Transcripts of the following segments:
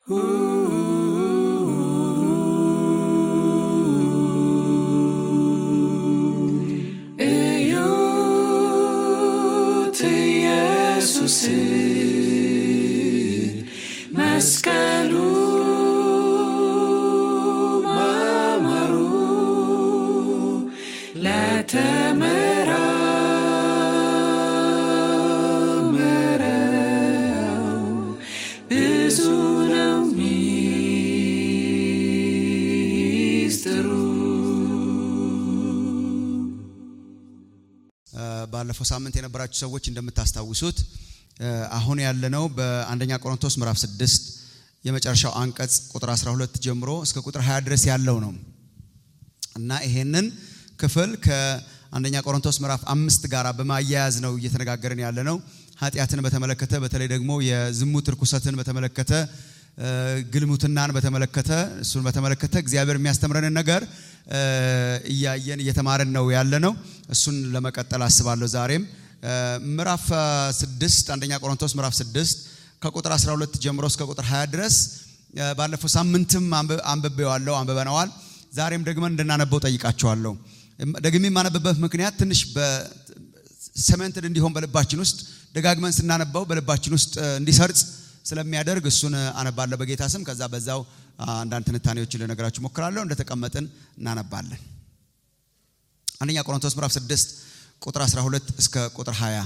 እዩት ኢየሱስ መስቀሉ ማማሩ ለተመራመረው ብዙ ነው ሚስጥሩ። ባለፈው ሳምንት የነበራችሁ ሰዎች እንደምታስታውሱት አሁን ያለነው በአንደኛ ቆሮንቶስ ምዕራፍ 6 የመጨረሻው አንቀጽ ቁጥር 12 ጀምሮ እስከ ቁጥር 20 ድረስ ያለው ነው እና ይሄንን ክፍል ከአንደኛ ቆሮንቶስ ምዕራፍ አምስት ጋር በማያያዝ ነው እየተነጋገርን ያለ ነው። ኃጢአትን በተመለከተ በተለይ ደግሞ የዝሙት ርኩሰትን በተመለከተ እ፣ ግልሙትናን በተመለከተ እሱን በተመለከተ እግዚአብሔር የሚያስተምረንን ነገር እ፣ እያየን እየተማርን ነው ያለ ነው። እሱን ለመቀጠል አስባለሁ ዛሬም እ፣ ምዕራፍ አ, ስድስት አንደኛ ቆሮንቶስ ምዕራፍ ስድስት ከቁጥር 12 ጀምሮ እስከ ቁጥር 20 ድረስ እ፣ ባለፈው ሳምንትም አንብ- አንብቤዋለሁ አንብበነዋል። ዛሬም ደግመን እንድናነበው ጠይቃቸዋለሁ። ደግሜ የማነብበት ምክንያት ትንሽ ሰመንትድ እንዲሆን በልባችን ውስጥ ደጋግመን ስናነባው በልባችን ውስጥ እ፣ እንዲሰርጽ ስለሚያደርግ እሱን አነባለሁ በጌታ ስም። ከዛ በዛው አ, አንዳንድ ትንታኔዎችን ልነግራችሁ ሞክራለሁ። እንደተቀመጥን እናነባለን። አንደኛ ቆሮንቶስ ምዕራፍ 6 ቁጥር 12 እስከ ቁጥር 20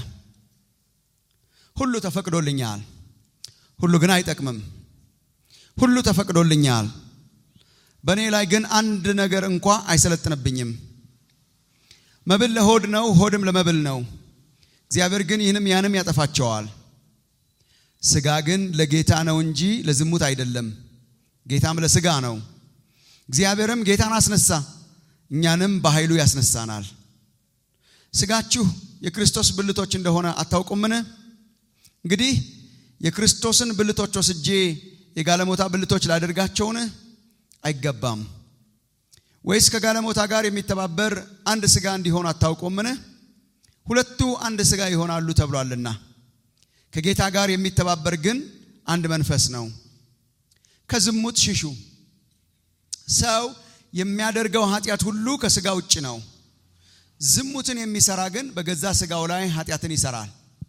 ሁሉ ተፈቅዶልኛል፣ ሁሉ ግን አይጠቅምም። ሁሉ ተፈቅዶልኛል፣ በእኔ ላይ ግን አንድ ነገር እንኳ አይሰለጥንብኝም። መብል ለሆድ ነው፣ ሆድም ለመብል ነው። እግዚአብሔር ግን ይህንም ያንም ያጠፋቸዋል። ስጋ ግን ለጌታ ነው እንጂ ለዝሙት አይደለም፣ ጌታም ለስጋ ነው። እግዚአብሔርም ጌታን አስነሳ፣ እኛንም በኃይሉ ያስነሳናል። ስጋችሁ የክርስቶስ ብልቶች እንደሆነ አታውቁምን? እንግዲህ የክርስቶስን ብልቶች ወስጄ የጋለሞታ ብልቶች ላደርጋቸውን? አይገባም። ወይስ ከጋለሞታ ጋር የሚተባበር አንድ ስጋ እንዲሆን አታውቁምን? ሁለቱ አንድ ስጋ ይሆናሉ ተብሏልና። ከጌታ ጋር የሚተባበር ግን አንድ መንፈስ ነው። ከዝሙት ሽሹ። ሰው የሚያደርገው ኃጢአት ሁሉ ከስጋ ውጭ ነው። ዝሙትን የሚሰራ ግን በገዛ ስጋው ላይ ኃጢአትን ይሰራል።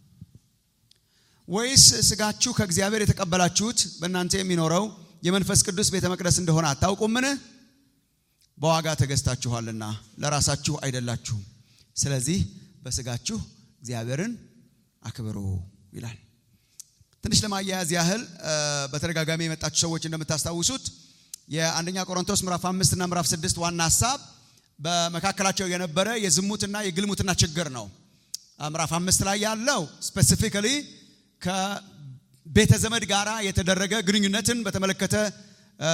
ወይስ ስጋችሁ ከእግዚአብሔር የተቀበላችሁት በእናንተ የሚኖረው የመንፈስ ቅዱስ ቤተ መቅደስ እንደሆነ አታውቁምን? በዋጋ ተገዝታችኋልና ለራሳችሁ አይደላችሁም። ስለዚህ በስጋችሁ እግዚአብሔርን አክብሩ ይላል። ትንሽ ለማያያዝ ያህል እ፣ በተደጋጋሚ የመጣችሁ ሰዎች እንደምታስታውሱት የአንደኛ ቆሮንቶስ ምዕራፍ አምስት እና ምዕራፍ ስድስት ዋና ሀሳብ በመካከላቸው የነበረ የዝሙትና የግልሙትና ችግር ነው። እ፣ ምዕራፍ አምስት ላይ ያለው ስፔሲፊካሊ ከቤተ ዘመድ ጋራ የተደረገ ግንኙነትን በተመለከተ እ፣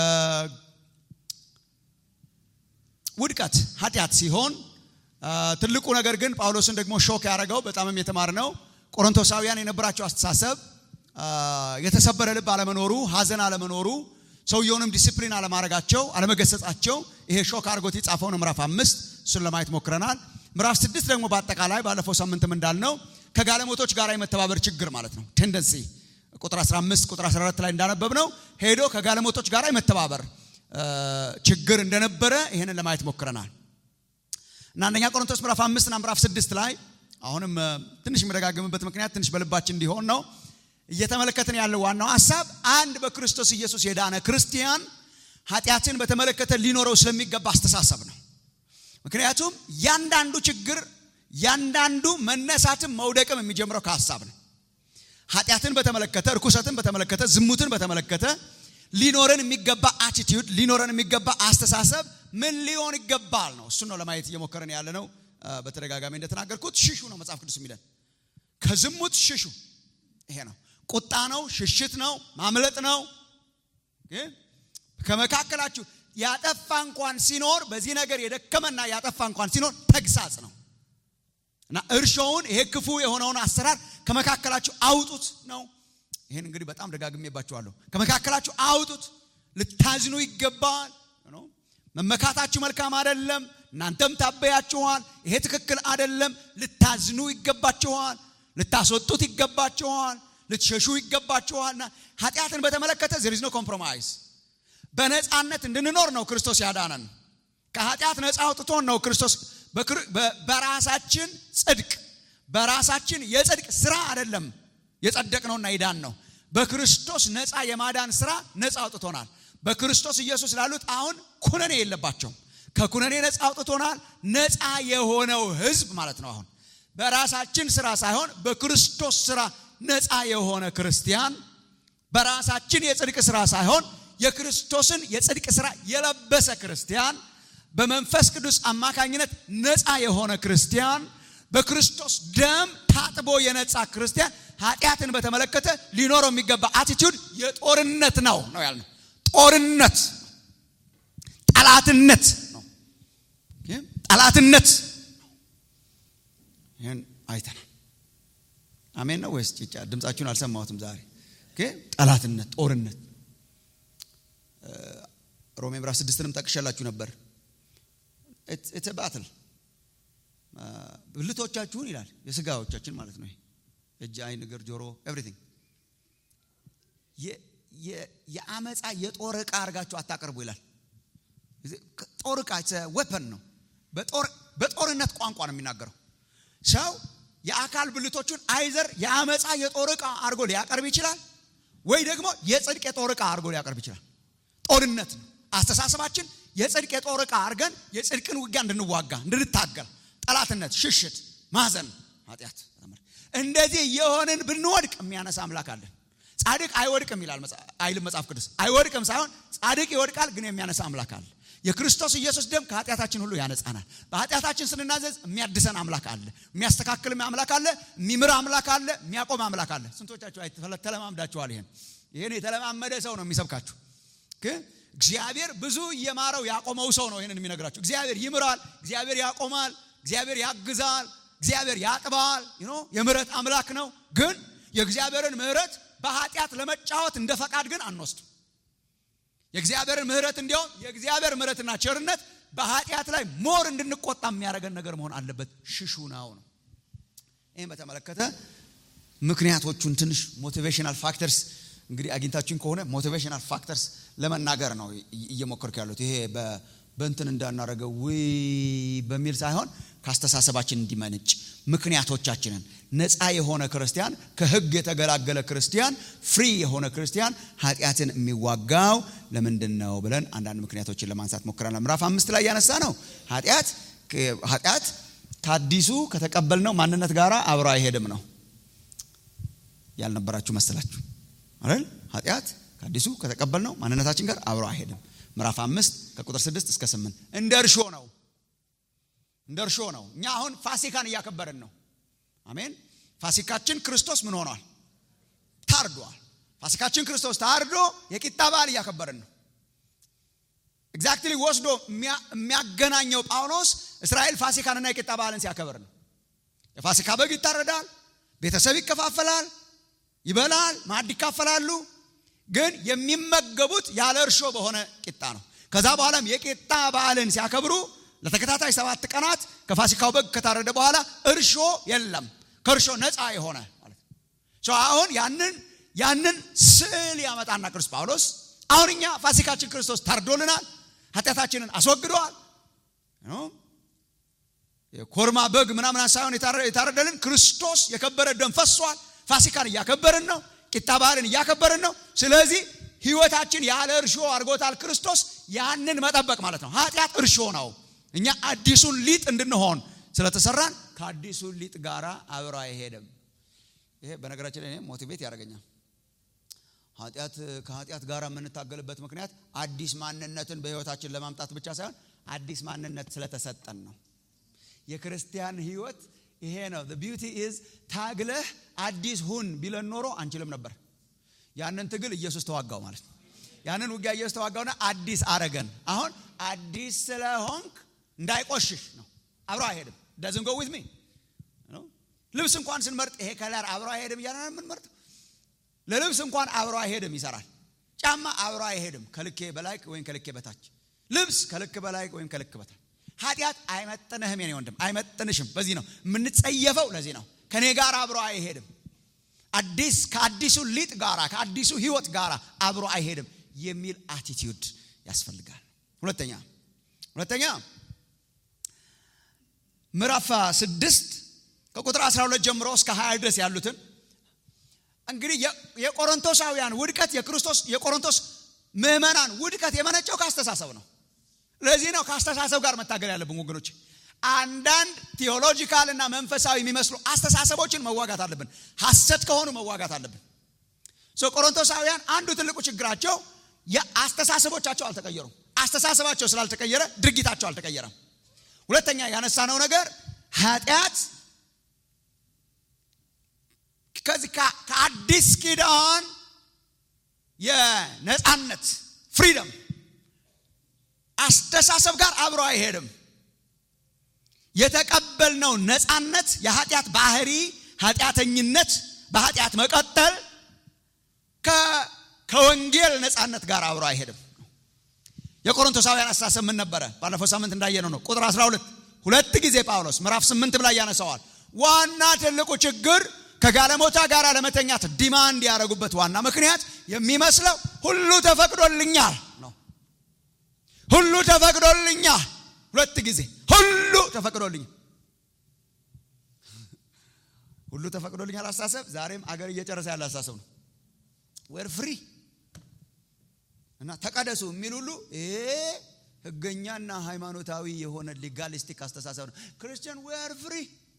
ውድቀት ኃጢአት ሲሆን አ፣ ትልቁ ነገር ግን ጳውሎስን ደግሞ ሾክ ያደረገው በጣምም የተማር ነው ቆሮንቶሳውያን የነበራቸው አስተሳሰብ አ፣ የተሰበረ ልብ አለመኖሩ፣ ሐዘን አለመኖሩ፣ ሰውየውንም ዲሲፕሊን አለማድረጋቸው፣ አለመገሰጻቸው ይሄ ሾክ አድርጎት የጻፈው ነው ምዕራፍ አምስት እሱን ለማየት ሞክረናል። ምዕራፍ ስድስት ደግሞ በአጠቃላይ ባለፈው ሳምንትም እንዳልነው ከጋለሞቶች ጋር የመተባበር ችግር ማለት ነው ቴንደንሲ ቁጥር 15 ቁጥር 14 ላይ እንዳነበብ ነው ሄዶ ከጋለሞቶች ጋር የመተባበር አ፣ ችግር እንደነበረ ይህንን ለማየት ሞክረናል። እና አንደኛ ቆሮንቶስ ምዕራፍ አምስት እና ምዕራፍ ስድስት ላይ አሁንም እ፣ ትንሽ የምደጋግምበት ምክንያት ትንሽ በልባችን እንዲሆን ነው። እየተመለከትን ያለው ዋናው ሀሳብ አንድ በክርስቶስ ኢየሱስ የዳነ ክርስቲያን ኃጢአትን በተመለከተ ሊኖረው ስለሚገባ አስተሳሰብ ነው። ምክንያቱም ያንዳንዱ ችግር ያንዳንዱ መነሳትም መውደቅም የሚጀምረው ከሀሳብ ነው። ኃጢአትን በተመለከተ እርኩሰትን በተመለከተ ዝሙትን በተመለከተ ሊኖረን የሚገባ አቲቲዩድ ሊኖረን የሚገባ አስተሳሰብ ምን ሊሆን ይገባል ነው። እሱን ነው ለማየት እየሞከረን ያለ ነው። አ፣ በተደጋጋሚ እንደተናገርኩት ሽሹ ነው መጽሐፍ ቅዱስ የሚለን ከዝሙት ሽሹ። ይሄ ነው ቁጣ ነው፣ ሽሽት ነው፣ ማምለጥ ነው። ግን ከመካከላችሁ ያጠፋ እንኳን ሲኖር በዚህ ነገር የደከመና ያጠፋ እንኳን ሲኖር ተግሳጽ ነው እና እርሾውን ይሄ ክፉ የሆነውን አሰራር ከመካከላችሁ አውጡት ነው። ይህን እንግዲህ በጣም ደጋግሜባችኋለሁ። ከመካከላችሁ አውጡት። ልታዝኑ ይገባል። ነው መመካታችሁ መልካም አይደለም። እናንተም ታበያችኋል። ይሄ ትክክል አይደለም። ልታዝኑ ይገባችኋል። ልታስወጡት ይገባችኋል። ልትሸሹ ይገባችኋልና ኃጢአትን በተመለከተ ዜር ኖ ኮምፕሮማይዝ በነፃነት እንድንኖር ነው ክርስቶስ ያዳነን ከኃጢአት ነፃ አውጥቶን ነው ክርስቶስ በራሳችን ጽድቅ በራሳችን የጽድቅ ስራ አይደለም የጸደቅነውና ይዳን ነው በክርስቶስ ነፃ የማዳን ስራ ነፃ አውጥቶናል በክርስቶስ ኢየሱስ ላሉት አሁን ኩነኔ የለባቸውም ከኩነኔ ነፃ አውጥቶናል ነፃ የሆነው ህዝብ ማለት ነው አሁን በራሳችን ስራ ሳይሆን በክርስቶስ ስራ ነፃ የሆነ ክርስቲያን በራሳችን የጽድቅ ስራ ሳይሆን የክርስቶስን የጽድቅ ስራ የለበሰ ክርስቲያን በመንፈስ ቅዱስ አማካኝነት ነፃ የሆነ ክርስቲያን በክርስቶስ ደም ታጥቦ የነጻ ክርስቲያን ኃጢአትን በተመለከተ ሊኖረው የሚገባ አቲቱድ የጦርነት ነው ነው ያልነው ጦርነት ጠላትነት ነው ጠላትነት ይህን አይተናል አሜን ነው ወይስ ጭጫ ድምፃችሁን አልሰማሁትም ዛሬ ጠላትነት ጦርነት ሮሜ ምዕራፍ ስድስትንም ጠቅሸላችሁ ነበር ኢትስ ባትል ብልቶቻችሁን ይላል የስጋዎቻችን ማለት ነው እጅ አይን እግር ጆሮ ኤቭሪቲንግ የአመፃ የጦር ዕቃ አድርጋችሁ አታቀርቡ ይላል ጦር ዕቃ ወፐን ነው በጦርነት ቋንቋ ነው የሚናገረው ሰው የአካል ብልቶቹን አይዘር የአመፃ የጦር ዕቃ አድርጎ ሊያቀርብ ይችላል ወይ ደግሞ የጽድቅ የጦር ዕቃ አድርጎ ሊያቀርብ ይችላል ጦርነት ነው አስተሳሰባችን የጽድቅ የጦር ዕቃ አድርገን የጽድቅን ውጊያ እንድንዋጋ እንድንታገል ጠላትነት ሽሽት ማዘን ኃጢአት እንደዚህ የሆንን ብንወድቅ የሚያነሳ አምላክ አለን ጻድቅ አይወድቅም ይላል አይልም መጽሐፍ ቅዱስ አይወድቅም ሳይሆን ጻድቅ ይወድቃል ግን የሚያነሳ አምላክ አለ የክርስቶስ ኢየሱስ ደም ከኃጢአታችን ሁሉ ያነጻናል በኃጢአታችን ስንናዘዝ የሚያድሰን አምላክ አለ የሚያስተካክል አምላክ አለ የሚምር አምላክ አለ የሚያቆም አምላክ አለ ስንቶቻችሁ ተለማምዳችኋል ይሄን ይህን የተለማመደ ሰው ነው የሚሰብካችሁ ግን እግዚአብሔር ብዙ እየማረው ያቆመው ሰው ነው ይህንን የሚነግራቸው እግዚአብሔር ይምራል እግዚአብሔር ያቆማል እግዚአብሔር ያግዛል እግዚአብሔር ያጥባል የምህረት አምላክ ነው ግን የእግዚአብሔርን ምህረት በኃጢአት ለመጫወት እንደ ፈቃድ ግን አንወስድም የእግዚአብሔርን ምህረት እንዲያውም የእግዚአብሔር ምህረትና ቸርነት በኃጢአት ላይ ሞር እንድንቆጣ የሚያደርገን ነገር መሆን አለበት ሽሹ ነው ነው ይህም በተመለከተ ምክንያቶቹን ትንሽ ሞቲቬሽናል ፋክተርስ እንግዲህ አግኝታችሁኝ ከሆነ ሞቲቬሽናል ፋክተርስ ለመናገር ነው እየሞከርኩ ያሉት ይሄ በእንትን እንዳናረገው ውይ በሚል ሳይሆን ከአስተሳሰባችን እንዲመነጭ ምክንያቶቻችንን ነፃ የሆነ ክርስቲያን ከህግ የተገላገለ ክርስቲያን ፍሪ የሆነ ክርስቲያን ኃጢአትን የሚዋጋው ለምንድን ነው ብለን አንዳንድ ምክንያቶችን ለማንሳት ሞክረናል ምዕራፍ አምስት ላይ ያነሳ ነው ኃጢአት ኃጢአት ከአዲሱ ከተቀበልነው ማንነት ጋር አብሮ አይሄድም ነው ያልነበራችሁ መሰላችሁ አይደል ኃጢአት ከአዲሱ ከተቀበልነው ማንነታችን ጋር አብሮ አይሄድም ምዕራፍ አምስት ከቁጥር ስድስት እስከ ስምንት እንደ እርሾ ነው እንደ እርሾ ነው እኛ አሁን ፋሲካን እያከበርን ነው አሜን ፋሲካችን ክርስቶስ ምን ሆኗል ታርዷል ፋሲካችን ክርስቶስ ታርዶ የቂጣ በዓል እያከበርን ነው ኤግዛክትሊ ወስዶ የሚያገናኘው ጳውሎስ እስራኤል ፋሲካንና የቂጣ በዓልን ሲያከብር ነው የፋሲካ በግ ይታረዳል ቤተሰብ ይከፋፈላል ይበላል ማዕድ ይካፈላሉ ግን የሚመገቡት ያለ እርሾ በሆነ ቂጣ ነው ከዛ በኋላም የቂጣ በዓልን ሲያከብሩ ለተከታታይ ሰባት ቀናት ከፋሲካው በግ ከታረደ በኋላ እርሾ የለም ከእርሾ ነፃ የሆነ ማለት ነው አሁን ያንን ያንን ስዕል ያመጣና ቅዱስ ጳውሎስ አሁን እኛ ፋሲካችን ክርስቶስ ታርዶልናል ኃጢአታችንን አስወግደዋል የኮርማ በግ ምናምን ሳይሆን የታረደልን ክርስቶስ የከበረ ደም ፈሷል ፋሲካን እያከበርን ነው ቂጣ በዓልን እያከበርን ነው ስለዚህ ህይወታችን ያለ እርሾ አድርጎታል ክርስቶስ ያንን መጠበቅ ማለት ነው ኃጢአት እርሾ ነው እኛ አዲሱን ሊጥ እንድንሆን ስለተሰራን ከአዲሱ ሊጥ ጋራ አብሮ አይሄድም ይሄ በነገራችን ላይ ሞቲቬት ያደርገኛል ኃጢአት ከኃጢአት ጋር የምንታገልበት ምክንያት አዲስ ማንነትን በህይወታችን ለማምጣት ብቻ ሳይሆን አዲስ ማንነት ስለተሰጠን ነው የክርስቲያን ህይወት ይሄ ነው ቢዩቲ ኢዝ ታግለህ አዲስ ሁን ቢለን ኖሮ አንችልም ነበር ያንን ትግል ኢየሱስ ተዋጋው ማለት ነው ያንን ውጊያ ኢየሱስ ተዋጋውና አዲስ አረገን አሁን አዲስ ስለሆንክ እንዳይቆሽሽ ነው አብሮ አይሄድም ደዝን ጎ ዊዝ ሚ ልብስ እንኳን ስንመርጥ ይሄ ከለር አብሮ አይሄድም እያለ የምንመርጥ ለልብስ እንኳን አብሮ አይሄድም ይሰራል ጫማ አብሮ አይሄድም ከልኬ በላይ ወይም ከልኬ በታች ልብስ ከልክ በላይ ወይም ከልክ በታች ኃጢአት አይመጥንህም የኔ ወንድም አይመጥንሽም በዚህ ነው የምንጸየፈው ለዚህ ነው ከኔ ጋር አብሮ አይሄድም አዲስ ከአዲሱ ሊጥ ጋራ ከአዲሱ ህይወት ጋራ አብሮ አይሄድም የሚል አቲቲዩድ ያስፈልጋል ሁለተኛ ሁለተኛ ምዕራፍ ስድስት ከቁጥር 12 ጀምሮ እስከ 20 ድረስ ያሉትን እንግዲህ የቆሮንቶሳውያን ውድቀት የክርስቶስ የቆሮንቶስ ምዕመናን ውድቀት የመነጨው ከአስተሳሰብ ነው ለዚህ ነው ከአስተሳሰብ ጋር መታገል ያለብን ወገኖች አንዳንድ ቴዎሎጂካል እና መንፈሳዊ የሚመስሉ አስተሳሰቦችን መዋጋት አለብን ሐሰት ከሆኑ መዋጋት አለብን ቆሮንቶሳውያን አንዱ ትልቁ ችግራቸው የአስተሳሰቦቻቸው አልተቀየሩም አስተሳሰባቸው ስላልተቀየረ ድርጊታቸው አልተቀየረም ሁለተኛ ያነሳነው ነገር ኃጢአት ከዚህ ከአዲስ ኪዳን የነፃነት ፍሪደም አስተሳሰብ ጋር አብሮ አይሄድም የተቀበልነው ነፃነት የኃጢአት ባህሪ ኃጢአተኝነት በኃጢአት መቀጠል ከወንጌል ነፃነት ጋር አብሮ አይሄድም የቆሮንቶሳውያን አስተሳሰብ ምን ነበረ ባለፈው ሳምንት እንዳየነው ነው ቁጥር 12 ሁለት ጊዜ ጳውሎስ ምዕራፍ 8 ላይ ያነሰዋል ዋና ትልቁ ችግር ከጋለሞታ ጋር ለመተኛት ዲማንድ ያደረጉበት ዋና ምክንያት የሚመስለው ሁሉ ተፈቅዶልኛል ነው ሁሉ ተፈቅዶልኛል ሁለት ጊዜ ሁሉ ተፈቅዶልኛል ሁሉ ተፈቅዶልኛል አስተሳሰብ ዛሬም አገር እየጨረሰ ያለ አስተሳሰብ ነው ወር ፍሪ እና ተቀደሱ የሚል ሁሉ ይሄ ህገኛና ሃይማኖታዊ የሆነ ሊጋሊስቲክ አስተሳሰብ ነው ክርስቲያን ዌር ፍሪ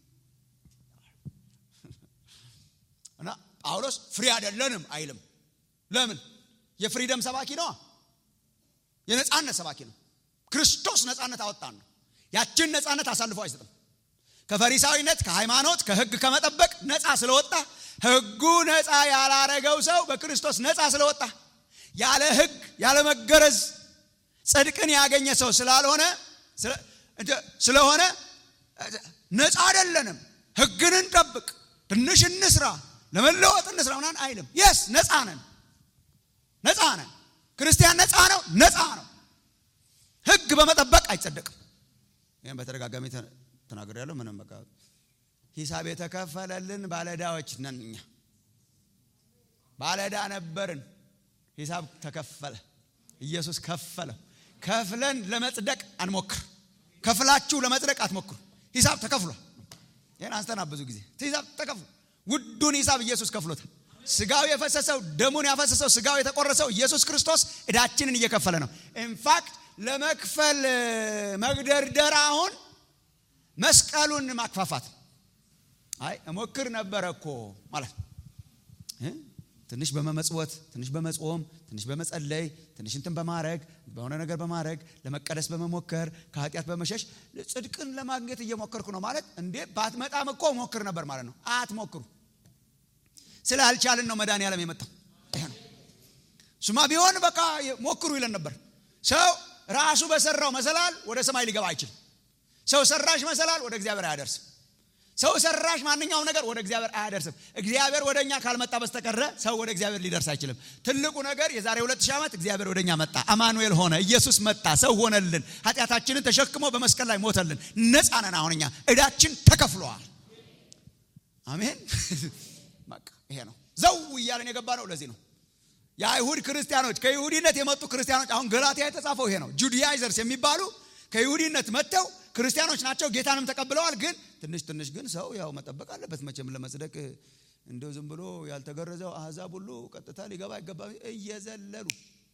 እና ጳውሎስ ፍሪ አይደለንም አይልም ለምን የፍሪደም ሰባኪ ነዋ የነፃነት ሰባኪ ነው ክርስቶስ ነፃነት አወጣን ነው ያችን ነፃነት አሳልፎ አይሰጥም ከፈሪሳዊነት ከሃይማኖት ከህግ ከመጠበቅ ነፃ ስለወጣ ህጉ ነፃ ያላረገው ሰው በክርስቶስ ነፃ ስለወጣ ያለ ህግ ያለ መገረዝ ጽድቅን ያገኘ ሰው ስላልሆነ ስለሆነ ነፃ አይደለንም ህግን እንጠብቅ ትንሽ እንስራ ለመለወጥ እንስራ ምናምን አይልም የስ ነፃ ነን ነፃ ነን ክርስቲያን ነፃ ነው ነፃ ነው ህግ በመጠበቅ አይጸደቅም ይህም በተደጋጋሚ ተናገር ያለው ምንም በቃ ሂሳብ የተከፈለልን ባለዳዎች ነን እኛ ባለዳ ነበርን ሂሳብ ተከፈለ ኢየሱስ ከፈለው ከፍለን ለመጽደቅ አንሞክር ከፍላችሁ ለመጽደቅ አትሞክሩ ሂሳብ ተከፍሏል ይህን አንስተና ብዙ ጊዜ ሂሳብ ተከፍሎ ውዱን ሂሳብ ኢየሱስ ከፍሎታል ስጋው የፈሰሰው ደሙን ያፈሰሰው ስጋው የተቆረሰው ኢየሱስ ክርስቶስ እዳችንን እየከፈለ ነው ኢንፋክት ለመክፈል መግደርደር አሁን መስቀሉን ማክፋፋት አይ እሞክር ነበረ እኮ ማለት ትንሽ በመመጽወት ትንሽ በመጾም ትንሽ በመጸለይ ትንሽ እንትን በማድረግ በሆነ ነገር በማድረግ ለመቀደስ በመሞከር ከኃጢአት በመሸሽ ጽድቅን ለማግኘት እየሞከርኩ ነው ማለት እንዴ ባትመጣም እኮ ሞክር ነበር ማለት ነው አትሞክሩ ስላልቻልን ነው መድኃኔ ዓለም የመጣው ይሄ ነው ሱማ ቢሆን በቃ ሞክሩ ይለን ነበር ሰው ራሱ በሰራው መሰላል ወደ ሰማይ ሊገባ አይችልም ሰው ሰራሽ መሰላል ወደ እግዚአብሔር አያደርስም ሰው ሰራሽ ማንኛውም ነገር ወደ እግዚአብሔር አያደርስም እግዚአብሔር ወደ እኛ ካልመጣ በስተቀረ ሰው ወደ እግዚአብሔር ሊደርስ አይችልም ትልቁ ነገር የዛሬ ሁለት ሺህ ዓመት እግዚአብሔር ወደ እኛ መጣ አማኑኤል ሆነ ኢየሱስ መጣ ሰው ሆነልን ኃጢአታችንን ተሸክሞ በመስቀል ላይ ሞተልን ነፃ ነን አሁን እኛ እዳችን ተከፍለዋል አሜን ይሄ ነው ዘው እያለን የገባ ነው ለዚህ ነው የአይሁድ ክርስቲያኖች ከይሁዲነት የመጡ ክርስቲያኖች አሁን ገላትያ የተጻፈው ይሄ ነው ጁዲያይዘርስ የሚባሉ ከይሁዲነት መጥተው ክርስቲያኖች ናቸው ጌታንም ተቀብለዋል ግን ትንሽ ትንሽ ግን ሰው ያው መጠበቅ አለበት መቼም ለመጽደቅ እንደው ዝም ብሎ ያልተገረዘው አህዛብ ሁሉ ቀጥታ ሊገባ አይገባ እየዘለሉ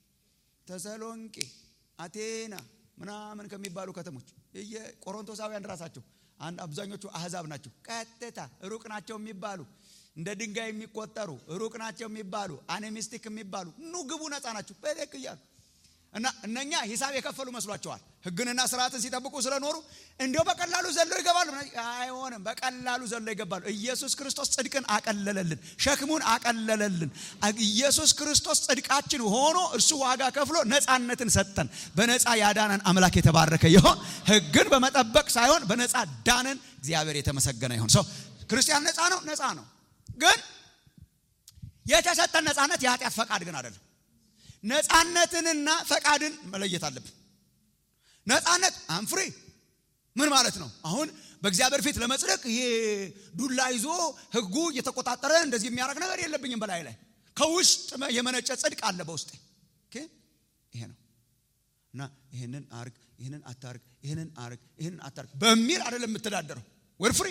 ተሰሎንቄ አቴና ምናምን ከሚባሉ ከተሞች ቆሮንቶሳውያን ራሳቸው አብዛኞቹ አህዛብ ናቸው ቀጥታ ሩቅ ናቸው የሚባሉ እንደ ድንጋይ የሚቆጠሩ ሩቅ ናቸው የሚባሉ አኔሚስቲክ የሚባሉ ኑ ግቡ ነፃ ናቸው በደቅ እያሉ እና እነኛ ሂሳብ የከፈሉ መስሏቸዋል ህግንና ስርዓትን ሲጠብቁ ስለኖሩ እንዲው በቀላሉ ዘሎ ይገባሉ አይሆንም በቀላሉ ዘሎ ይገባሉ ኢየሱስ ክርስቶስ ጽድቅን አቀለለልን ሸክሙን አቀለለልን ኢየሱስ ክርስቶስ ጽድቃችን ሆኖ እርሱ ዋጋ ከፍሎ ነፃነትን ሰጠን በነፃ ያዳነን አምላክ የተባረከ ይሆን ህግን በመጠበቅ ሳይሆን በነፃ ዳንን እግዚአብሔር የተመሰገነ ይሆን ሰው ክርስቲያን ነፃ ነው ነፃ ነው ግን የተሰጠን ነፃነት የኃጢአት ፈቃድ ግን አይደለም ነፃነትንና ፈቃድን መለየት አለብን ነፃነት አንፍሬ ምን ማለት ነው አሁን በእግዚአብሔር ፊት ለመጽደቅ ይሄ ዱላ ይዞ ህጉ እየተቆጣጠረ እንደዚህ የሚያደርግ ነገር የለብኝም በላይ ላይ ከውስጥ የመነጨ ጽድቅ አለ በውስጤ ይሄ ነው እና ይህንን አርግ ይህንን አታርግ ይህንን አርግ ይህንን አታርግ በሚል አይደለም የምትዳደረው ወር ፍሪ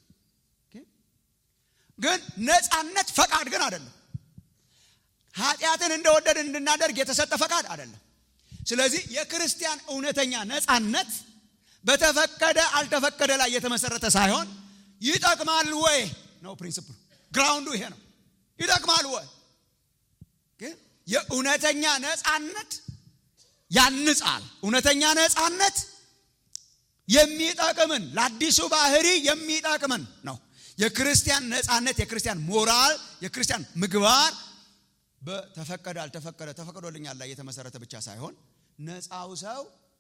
ግን ነፃነት ፈቃድ ግን አይደለም ኃጢአትን እንደወደድን እንድናደርግ የተሰጠ ፈቃድ አይደለም ስለዚህ የክርስቲያን እውነተኛ ነፃነት በተፈቀደ አልተፈቀደ ላይ የተመሰረተ ሳይሆን ይጠቅማል ወይ ነው ፕሪንስፕሉ ግራውንዱ ይሄ ነው ይጠቅማል ወይ ግን የእውነተኛ ነፃነት ያንጻል እውነተኛ ነፃነት የሚጠቅምን ለአዲሱ ባህሪ የሚጠቅምን ነው የክርስቲያን ነፃነት የክርስቲያን ሞራል የክርስቲያን ምግባር በተፈቀደ አልተፈቀደ ተፈቅዶልኛል ላይ የተመሰረተ ብቻ ሳይሆን ነፃው ሰው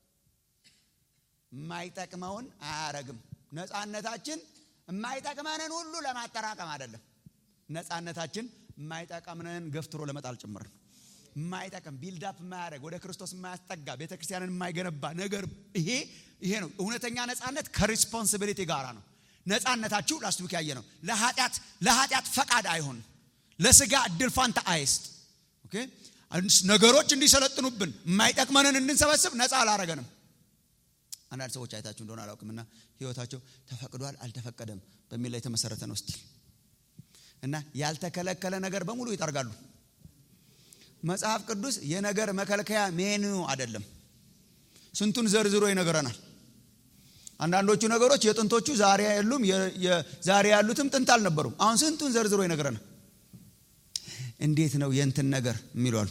የማይጠቅመውን አያረግም ነፃነታችን የማይጠቅመንን ሁሉ ለማጠራቀም አይደለም ነፃነታችን የማይጠቅመንን ገፍትሮ ለመጣል ጭምር ነው የማይጠቅም ቢልዳፕ የማያደርግ ወደ ክርስቶስ የማያስጠጋ ቤተ ክርስቲያንን የማይገነባ ነገር ይሄ ይሄ ነው እውነተኛ ነፃነት ከሪስፖንሲቢሊቲ ጋር ነው ነፃነታችሁ ላስት ዊክ ያየ ነው ለኃጢአት ለኃጢአት ፈቃድ አይሆን ለስጋ እድል ፋንታ አይስጥ ነገሮች እንዲሰለጥኑብን የማይጠቅመንን እንድንሰበስብ ነፃ አላረገንም አንዳንድ ሰዎች አይታችሁ እንደሆነ አላውቅምና ህይወታቸው ተፈቅዷል አልተፈቀደም በሚል ላይ የተመሰረተ ነው ስቲል እና ያልተከለከለ ነገር በሙሉ ይጠርጋሉ መጽሐፍ ቅዱስ የነገር መከልከያ ሜኑ አይደለም ስንቱን ዘርዝሮ ይነግረናል አንዳንዶቹ ነገሮች የጥንቶቹ ዛሬ የሉም ዛሬ ያሉትም ጥንት አልነበሩም አሁን ስንቱን ዘርዝሮ ይነግረናል እንዴት ነው የንትን ነገር የሚሏሉ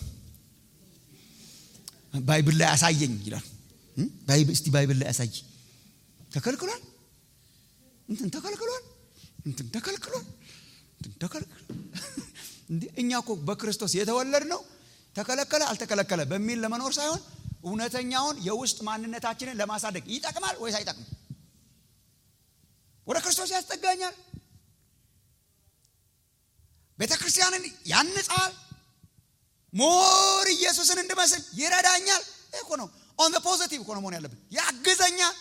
ባይብል ላይ አሳየኝ ይላል እስቲ ባይብል ላይ አሳይ ተከልክሏል እንትን ተከልክሏል እንትን ተከልክሏል እንትን ተከልክሏል እኛ እኮ በክርስቶስ የተወለድ ነው ተከለከለ አልተከለከለ በሚል ለመኖር ሳይሆን እውነተኛውን የውስጥ ማንነታችንን ለማሳደግ ይጠቅማል ወይስ አይጠቅም ወደ ክርስቶስ ያስጠጋኛል ቤተ ክርስቲያንን ያንጻል ሞር ኢየሱስን እንድመስል ይረዳኛል እኮ ነው ኦን ፖዘቲቭ እኮ ነው መሆን ያለብን ያግዘኛል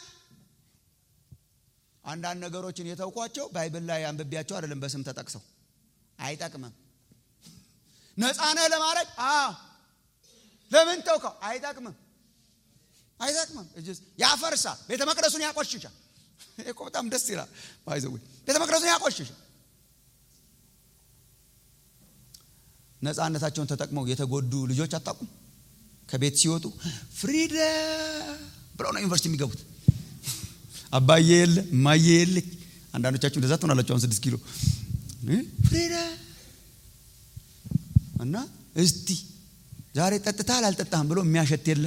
አንዳንድ ነገሮችን የተውኳቸው ባይብል ላይ አንብቢያቸው አይደለም በስም ተጠቅሰው አይጠቅምም ነፃነህ ለማድረግ ለምን ተውከው አይጠቅምም አይጠቅምም ያፈርሳል ቤተ መቅደሱን ያቆሽሻል እኮ በጣም ደስ ይላል ባይዘዌ ቤተ መቅደሱን ያቆሽሻል ነፃነታቸውን ተጠቅመው የተጎዱ ልጆች አታውቁም ከቤት ሲወጡ ፍሪደ ብለው ነው ዩኒቨርሲቲ የሚገቡት አባዬ የለ እማዬ የለች አንዳንዶቻችሁ እንደዛ ትሆናላችሁ አሁን ስድስት ኪሎ ፍሪደ እና እስቲ ዛሬ ጠጥታል አልጠጣም ብሎ የሚያሸት የለ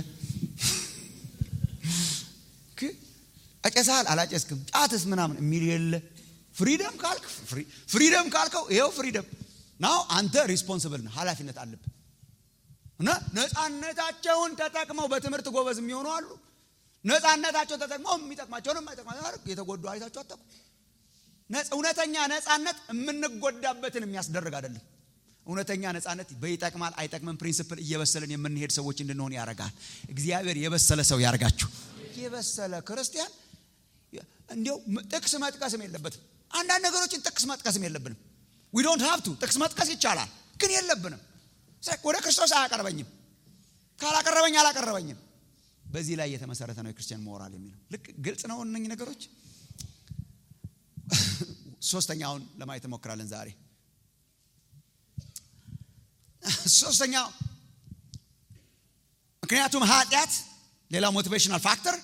አጨሳል አላጨስክም ጫትስ ምናምን የሚል የለ ፍሪደም ካልክ ፍሪደም ካልከው ይኸው ፍሪደም ናው አንተ ሪስፖንስብል ነህ ኃላፊነት አለብህ እና ነፃነታቸውን ተጠቅመው በትምህርት ጎበዝ የሚሆኑ አሉ ነፃነታቸውን ተጠቅመው የሚጠቅማቸውን የማይጠቅማቸው የተጎዱ አይታቸው አጠቁ እውነተኛ ነፃነት የምንጎዳበትን የሚያስደርግ አይደለም እውነተኛ ነፃነት በይጠቅማል አይጠቅምም ፕሪንስፕል እየበሰልን የምንሄድ ሰዎች እንድንሆን ያደርጋል እግዚአብሔር የበሰለ ሰው ያርጋችሁ የበሰለ ክርስቲያን እንዲው ጥቅስ መጥቀስም የለበትም አንዳንድ ነገሮችን ጥቅስ መጥቀስም የለብንም ዊ ዶንት ሃቭ ቱ ጥቅስ መጥቀስ ይቻላል ግን የለብንም ወደ ክርስቶስ አያቀርበኝም ካላቀረበኝ አላቀረበኝም በዚህ ላይ የተመሰረተ ነው የክርስቲያን ሞራል የሚለው ልክ ግልጽ ነው እነኝ ነገሮች ሶስተኛውን ለማየት እንሞክራለን ዛሬ ሶስተኛው ምክንያቱም ኃጢአት ሌላ ሞቲቬሽናል ፋክተር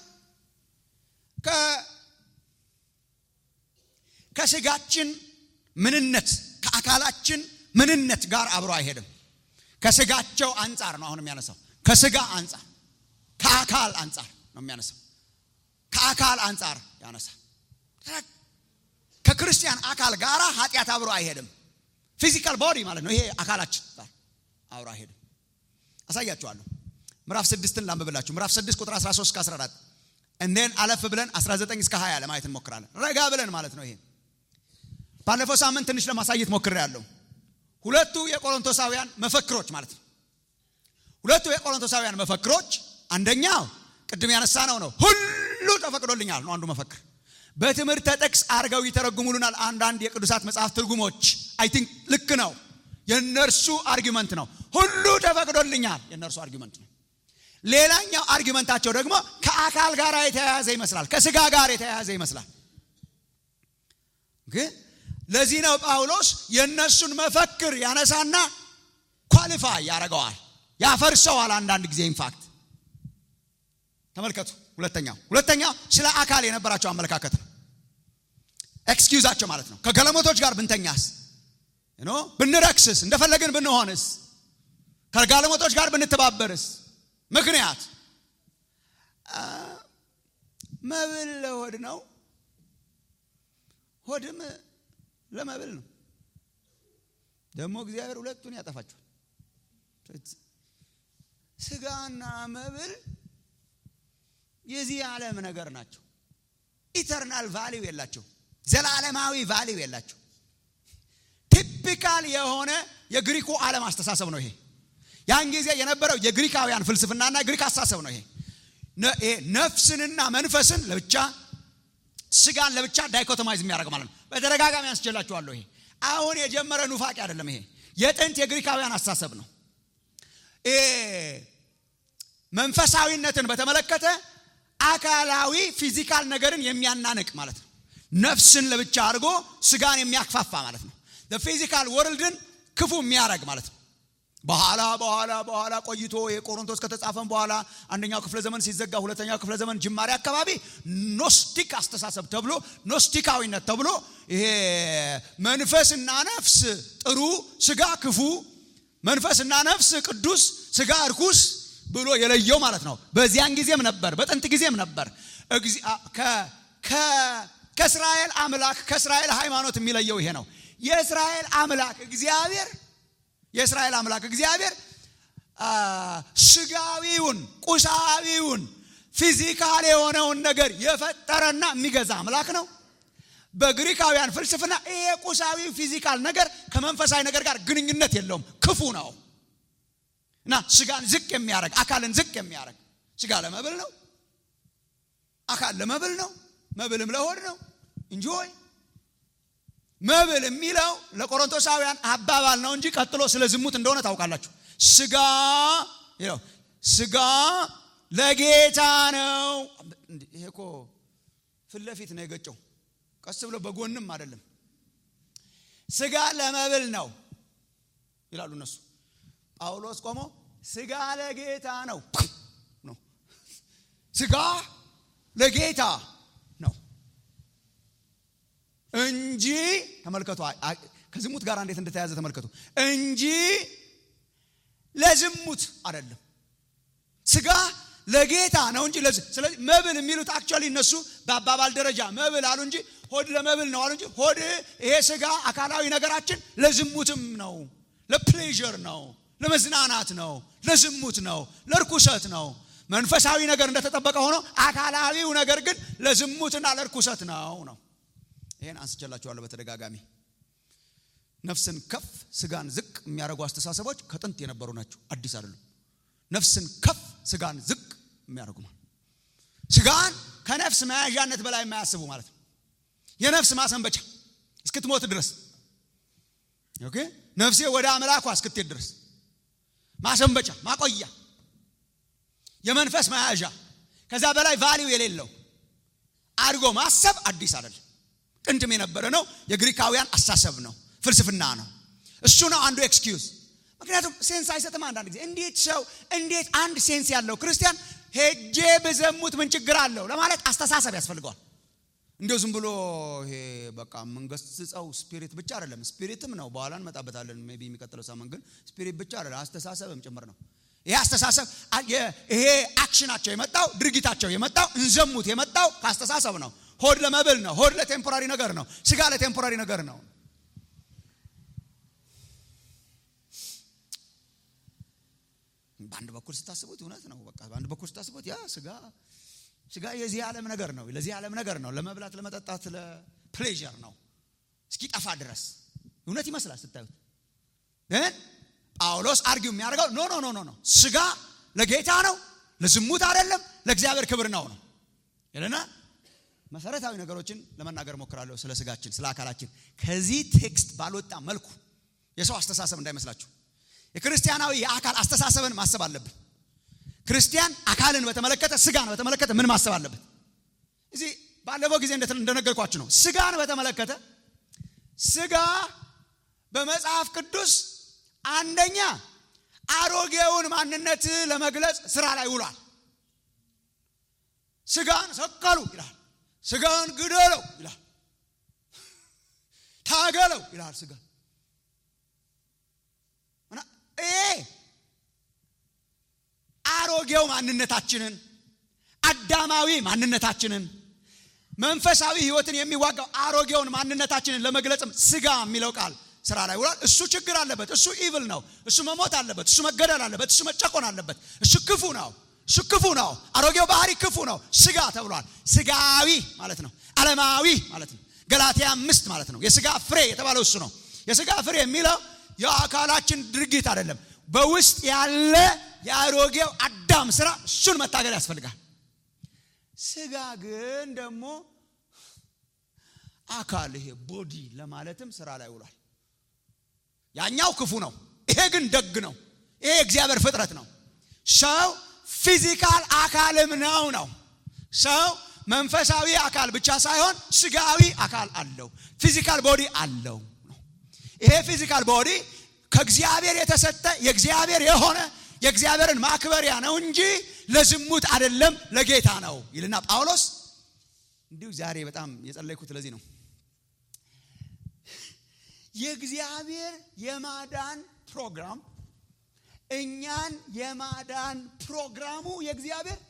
ከስጋችን ምንነት ከአካላችን ምንነት ጋር አብሮ አይሄድም ከስጋቸው አንጻር ነው አሁን የሚያነሳው ከስጋ አንጻር ከአካል አንጻር ነው የሚያነሳው ከአካል አንጻር ያነሳል ከክርስቲያን አካል ጋር ኃጢአት አብሮ አይሄድም ፊዚካል ቦዲ ማለት ነው ይሄ አካላችን ጋር አብሮ አይሄድም አሳያችኋለሁ ምዕራፍ ስድስትን ላንብብላችሁ ምዕራፍ ስድስት ቁጥር 13 እስከ 14 እንዴን አለፍ ብለን 19 እስከ 20 ለማየት እንሞክራለን ረጋ ብለን ማለት ነው ይሄ ባለፈው ሳምንት ትንሽ ለማሳየት ሞክር ያለው ሁለቱ የቆሮንቶሳውያን መፈክሮች ማለት ነው ሁለቱ የቆሮንቶሳውያን መፈክሮች አንደኛው ቅድም ያነሳ ነው ነው ሁሉ ተፈቅዶልኛል ነው አንዱ መፈክር በትምህርተ ጥቅስ አድርገው ይተረጉሙልናል አንዳንድ የቅዱሳት መጽሐፍ ትርጉሞች አይ ቲንክ ልክ ነው የእነርሱ አርጊመንት ነው ሁሉ ተፈቅዶልኛል የእነርሱ አርጊመንት ነው ሌላኛው አርጊመንታቸው ደግሞ ከአካል ጋር የተያያዘ ይመስላል ከስጋ ጋር የተያያዘ ይመስላል ግን ለዚህ ነው ጳውሎስ የእነሱን መፈክር ያነሳና ኳሊፋይ ያደርገዋል ያፈርሰዋል አንዳንድ ጊዜ ኢንፋክት ተመልከቱ ሁለተኛው ሁለተኛው ስለ አካል የነበራቸው አመለካከት ነው ኤክስኪውዛቸው ማለት ነው ከገለሞቶች ጋር ብንተኛስ ኖ ብንረክስስ እንደፈለግን ብንሆንስ ከጋለሞቶች ጋር ብንተባበርስ ምክንያት መብል ለሆድ ነው ሆድም ለመብል ነው ደግሞ እግዚአብሔር ሁለቱን ያጠፋቸዋል ስጋና መብል የዚህ ዓለም ነገር ናቸው ኢተርናል ቫሊው የላቸው ዘላለማዊ ቫሊው የላቸው ቲፒካል የሆነ የግሪኩ ዓለም አስተሳሰብ ነው ይሄ ያን ጊዜ የነበረው የግሪካውያን ፍልስፍናና ግሪክ አስተሳሰብ ነው ይሄ ነፍስንና መንፈስን ለብቻ ስጋን ለብቻ ዳይኮቶማይዝ የሚያደርግ ማለት ነው በተደጋጋሚ ያስችላችኋለሁ ይሄ አሁን የጀመረ ኑፋቄ አይደለም ይሄ የጥንት የግሪካውያን አስተሳሰብ ነው መንፈሳዊነትን በተመለከተ አካላዊ ፊዚካል ነገርን የሚያናንቅ ማለት ነው ነፍስን ለብቻ አድርጎ ስጋን የሚያክፋፋ ማለት ነው ፊዚካል ወርልድን ክፉ የሚያደርግ ማለት ነው በኋላ በኋላ በኋላ ቆይቶ የቆሮንቶስ ከተጻፈን በኋላ አንደኛው ክፍለ ዘመን ሲዘጋ ሁለተኛው ክፍለ ዘመን ጅማሬ አካባቢ ኖስቲክ አስተሳሰብ ተብሎ ኖስቲካዊነት ተብሎ ይሄ መንፈስና ነፍስ ጥሩ ስጋ ክፉ መንፈስና ነፍስ ቅዱስ ስጋ እርኩስ ብሎ የለየው ማለት ነው በዚያን ጊዜም ነበር በጥንት ጊዜም ነበር ከእስራኤል አምላክ ከእስራኤል ሃይማኖት የሚለየው ይሄ ነው የእስራኤል አምላክ እግዚአብሔር የእስራኤል አምላክ እግዚአብሔር ስጋዊውን ቁሳዊውን ፊዚካል የሆነውን ነገር የፈጠረና የሚገዛ አምላክ ነው በግሪካውያን ፍልስፍና ይሄ ቁሳዊ ፊዚካል ነገር ከመንፈሳዊ ነገር ጋር ግንኙነት የለውም ክፉ ነው እና ስጋን ዝቅ የሚያደርግ አካልን ዝቅ የሚያደርግ ስጋ ለመብል ነው አካል ለመብል ነው መብልም ለሆድ ነው እንጆይ መብል የሚለው ለቆሮንቶሳውያን አባባል ነው እንጂ ቀጥሎ ስለ ዝሙት እንደሆነ ታውቃላችሁ ስጋ ስጋ ለጌታ ነው ይሄ እኮ ፊት ለፊት ነው የገጨው ቀስ ብሎ በጎንም አይደለም ስጋ ለመብል ነው ይላሉ እነሱ ጳውሎስ ቆሞ ስጋ ለጌታ ነው ነው ስጋ ለጌታ ነው እንጂ ተመልከቱ ከዝሙት ጋር እንዴት እንደተያዘ ተመልከቱ እንጂ ለዝሙት አይደለም ስጋ ለጌታ ነው እንጂ ስለዚህ መብል የሚሉት አክቹዋሊ እነሱ በአባባል ደረጃ መብል አሉ እንጂ ሆድ ለመብል ነው አሉ እንጂ ሆድ ይሄ ስጋ አካላዊ ነገራችን ለዝሙትም ነው ለፕሌዥር ነው ለመዝናናት ነው ለዝሙት ነው ለርኩሰት ነው መንፈሳዊ ነገር እንደተጠበቀ ሆኖ አካላዊው ነገር ግን ለዝሙትና ለርኩሰት ነው ነው ይህን አንስቼላችኋለሁ በተደጋጋሚ ነፍስን ከፍ ስጋን ዝቅ የሚያደርጉ አስተሳሰቦች ከጥንት የነበሩ ናቸው አዲስ አይደሉም ነፍስን ከፍ ስጋን ዝቅ የሚያደርጉ ማለት ስጋን ከነፍስ መያዣነት በላይ የማያስቡ ማለት ነው የነፍስ ማሰንበቻ እስክትሞት ድረስ ኦኬ ነፍሴ ወደ አምላኳ እስክትሄድ ድረስ ማሰንበቻ ማቆያ የመንፈስ መያዣ ከዛ በላይ ቫሊው የሌለው አድርጎ ማሰብ አዲስ አይደለም ጥንትም የነበረ ነው የግሪካውያን አሳሰብ ነው ፍልስፍና ነው እሱ ነው አንዱ ኤክስኪውዝ ምክንያቱም ሴንስ አይሰጥም አንዳንድ ጊዜ እንዴት ሰው እንዴት አንድ ሴንስ ያለው ክርስቲያን ሄጄ ብዘሙት ምን ችግር አለው ለማለት አስተሳሰብ ያስፈልገዋል እንዲሁ ዝም ብሎ ይሄ በቃ የምንገስጸው ስፒሪት ብቻ አይደለም ስፒሪትም ነው በኋላ እንመጣበታለን ቢ የሚቀጥለው ሳምንት ግን ስፒሪት ብቻ አይደለም አስተሳሰብም ጭምር ነው ይሄ አስተሳሰብ ይሄ አክሽናቸው የመጣው ድርጊታቸው የመጣው እንዘሙት የመጣው ከአስተሳሰብ ነው ሆድ ለመብል ነው ሆድ ለቴምፖራሪ ነገር ነው ስጋ ለቴምፖራሪ ነገር ነው በአንድ በኩል ስታስቡት እውነት ነው በቃ በአንድ በኩል ስታስቡት ያ ስጋ ስጋ የዚህ ዓለም ነገር ነው ለዚህ ዓለም ነገር ነው ለመብላት ለመጠጣት ለፕሌዥር ነው እስኪጠፋ ድረስ እውነት ይመስላል ስታዩት ግን ጳውሎስ አርጊው የሚያደርገው ኖ ኖ ኖ ኖ ኖ ስጋ ለጌታ ነው ለዝሙት አይደለም ለእግዚአብሔር ክብር ነው ነው ይልና መሰረታዊ ነገሮችን ለመናገር ሞክራለሁ ስለ ስጋችን ስለ አካላችን ከዚህ ቴክስት ባልወጣ መልኩ የሰው አስተሳሰብ እንዳይመስላችሁ የክርስቲያናዊ የአካል አስተሳሰብን ማሰብ አለብን ክርስቲያን አካልን በተመለከተ ስጋን በተመለከተ ምን ማሰብ አለበት እዚህ ባለፈው ጊዜ እንደነገርኳችሁ ነው ስጋን በተመለከተ ስጋ በመጽሐፍ ቅዱስ አንደኛ አሮጌውን ማንነት ለመግለጽ ስራ ላይ ውሏል ስጋን ሰቀሉ ይላል ስጋን ግደለው ይላል ታገለው ይላል ስጋ ይሄ አሮጌው ማንነታችንን አዳማዊ ማንነታችንን መንፈሳዊ ህይወትን የሚዋጋው አሮጌውን ማንነታችንን ለመግለጽም ስጋ የሚለው ቃል ስራ ላይ ውሏል እሱ ችግር አለበት እሱ ኢቭል ነው እሱ መሞት አለበት እሱ መገደል አለበት እሱ መጨቆን አለበት እሱ ክፉ ነው እሱ ክፉ ነው አሮጌው ባህሪ ክፉ ነው ስጋ ተብሏል ስጋዊ ማለት ነው አለማዊ ማለት ነው ገላትያ አምስት ማለት ነው የስጋ ፍሬ የተባለው እሱ ነው የስጋ ፍሬ የሚለው የአካላችን ድርጊት አይደለም በውስጥ ያለ የአሮጌው አዳም ስራ እሱን መታገል ያስፈልጋል ስጋ ግን ደግሞ አካል ይሄ ቦዲ ለማለትም ስራ ላይ ውሏል ያኛው ክፉ ነው ይሄ ግን ደግ ነው ይሄ እግዚአብሔር ፍጥረት ነው ሰው ፊዚካል አካልም ነው ነው ሰው መንፈሳዊ አካል ብቻ ሳይሆን ስጋዊ አካል አለው ፊዚካል ቦዲ አለው ይሄ ፊዚካል ቦዲ ከእግዚአብሔር የተሰጠ የእግዚአብሔር የሆነ የእግዚአብሔርን ማክበሪያ ነው እንጂ ለዝሙት አይደለም ለጌታ ነው ይልና ጳውሎስ እንዲሁ ዛሬ በጣም የጸለይኩት ለዚህ ነው የእግዚአብሔር የማዳን ፕሮግራም እኛን የማዳን ፕሮግራሙ የእግዚአብሔር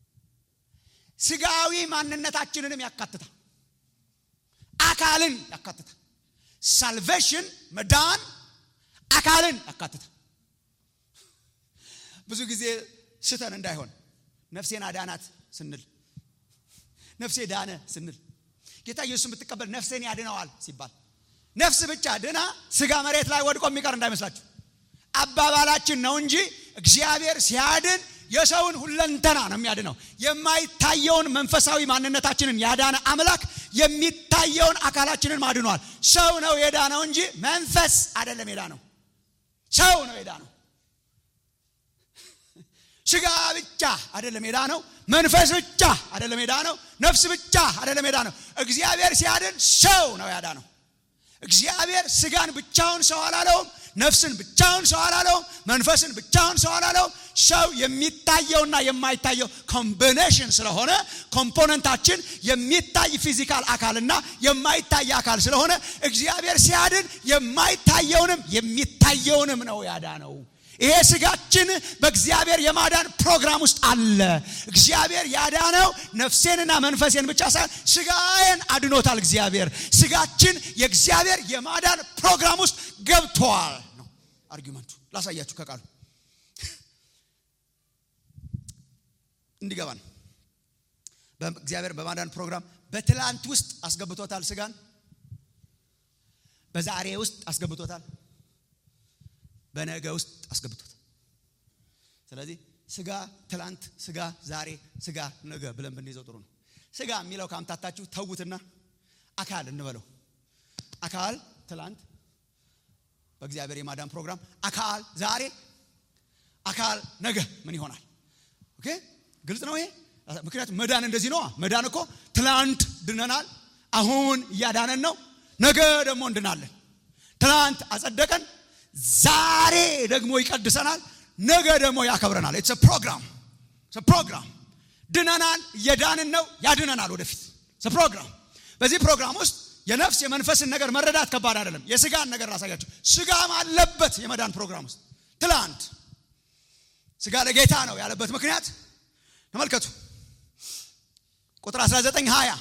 ስጋዊ ማንነታችንንም ያካትታል አካልን ያካትታል ሳልቬሽን መዳን አካልን ያካትታል ብዙ ጊዜ ስተን እንዳይሆን ነፍሴን አዳናት ስንል ነፍሴ ዳነ ስንል ጌታ ኢየሱስን ብትቀበል ነፍሴን ያድነዋል ሲባል ነፍስ ብቻ ድና ስጋ መሬት ላይ ወድቆ የሚቀር እንዳይመስላችሁ አባባላችን ነው እንጂ እግዚአብሔር ሲያድን የሰውን ሁለንተና ነው የሚያድነው የማይታየውን መንፈሳዊ ማንነታችንን ያዳነ አምላክ የሚታየውን አካላችንን ማድኗል ሰው ነው የዳነው እንጂ መንፈስ አይደለም የዳነው ሰው ነው የዳነው ስጋ ብቻ አይደለም የዳነው መንፈስ ብቻ አይደለም የዳነው ነፍስ ብቻ አይደለም የዳነው እግዚአብሔር ሲያድን ሰው ነው ያዳነው እግዚአብሔር ስጋን ብቻውን ሰው አላለውም ነፍስን ብቻውን ሰው አላለውም መንፈስን ብቻውን ሰው አላለውም ሰው የሚታየውና የማይታየው ኮምቢኔሽን ስለሆነ ኮምፖነንታችን የሚታይ ፊዚካል አካልና የማይታይ አካል ስለሆነ እግዚአብሔር ሲያድን የማይታየውንም የሚታየውንም ነው ያዳነው ይሄ ስጋችን በእግዚአብሔር የማዳን ፕሮግራም ውስጥ አለ እግዚአብሔር ያዳነው ነፍሴንና መንፈሴን ብቻ ሳይሆን ስጋዬን አድኖታል እግዚአብሔር ስጋችን የእግዚአብሔር የማዳን ፕሮግራም ውስጥ ገብተዋል ነው አርጊመንቱ ላሳያችሁ ከቃሉ እንዲገባን እግዚአብሔር በማዳን ፕሮግራም በትላንት ውስጥ አስገብቶታል ስጋን በዛሬ ውስጥ አስገብቶታል በነገ ውስጥ አስገብቶታል ስለዚህ ስጋ ትላንት ስጋ ዛሬ ስጋ ነገ ብለን ብንይዘው ጥሩ ነው ስጋ የሚለው ካምታታችሁ ተዉትና አካል እንበለው አካል ትላንት በእግዚአብሔር የማዳን ፕሮግራም አካል ዛሬ አካል ነገ ምን ይሆናል ኦኬ ግልጽ ነው ይሄ ምክንያቱም መዳን እንደዚህ ነዋ መዳን እኮ ትላንት ድነናል አሁን እያዳነን ነው ነገ ደግሞ እንድናለን ትላንት አጸደቀን ዛሬ ደግሞ ይቀድሰናል ነገ ደግሞ ያከብረናል ኢትስ ፕሮግራም ፕሮግራም ድነናል እየዳንን ነው ያድነናል ወደፊት ፕሮግራም በዚህ ፕሮግራም ውስጥ የነፍስ የመንፈስን ነገር መረዳት ከባድ አይደለም የስጋን ነገር ላሳያቸው ስጋም አለበት የመዳን ፕሮግራም ውስጥ ትላንት ስጋ ለጌታ ነው ያለበት ምክንያት ተመልከቱ ቁጥር 19 20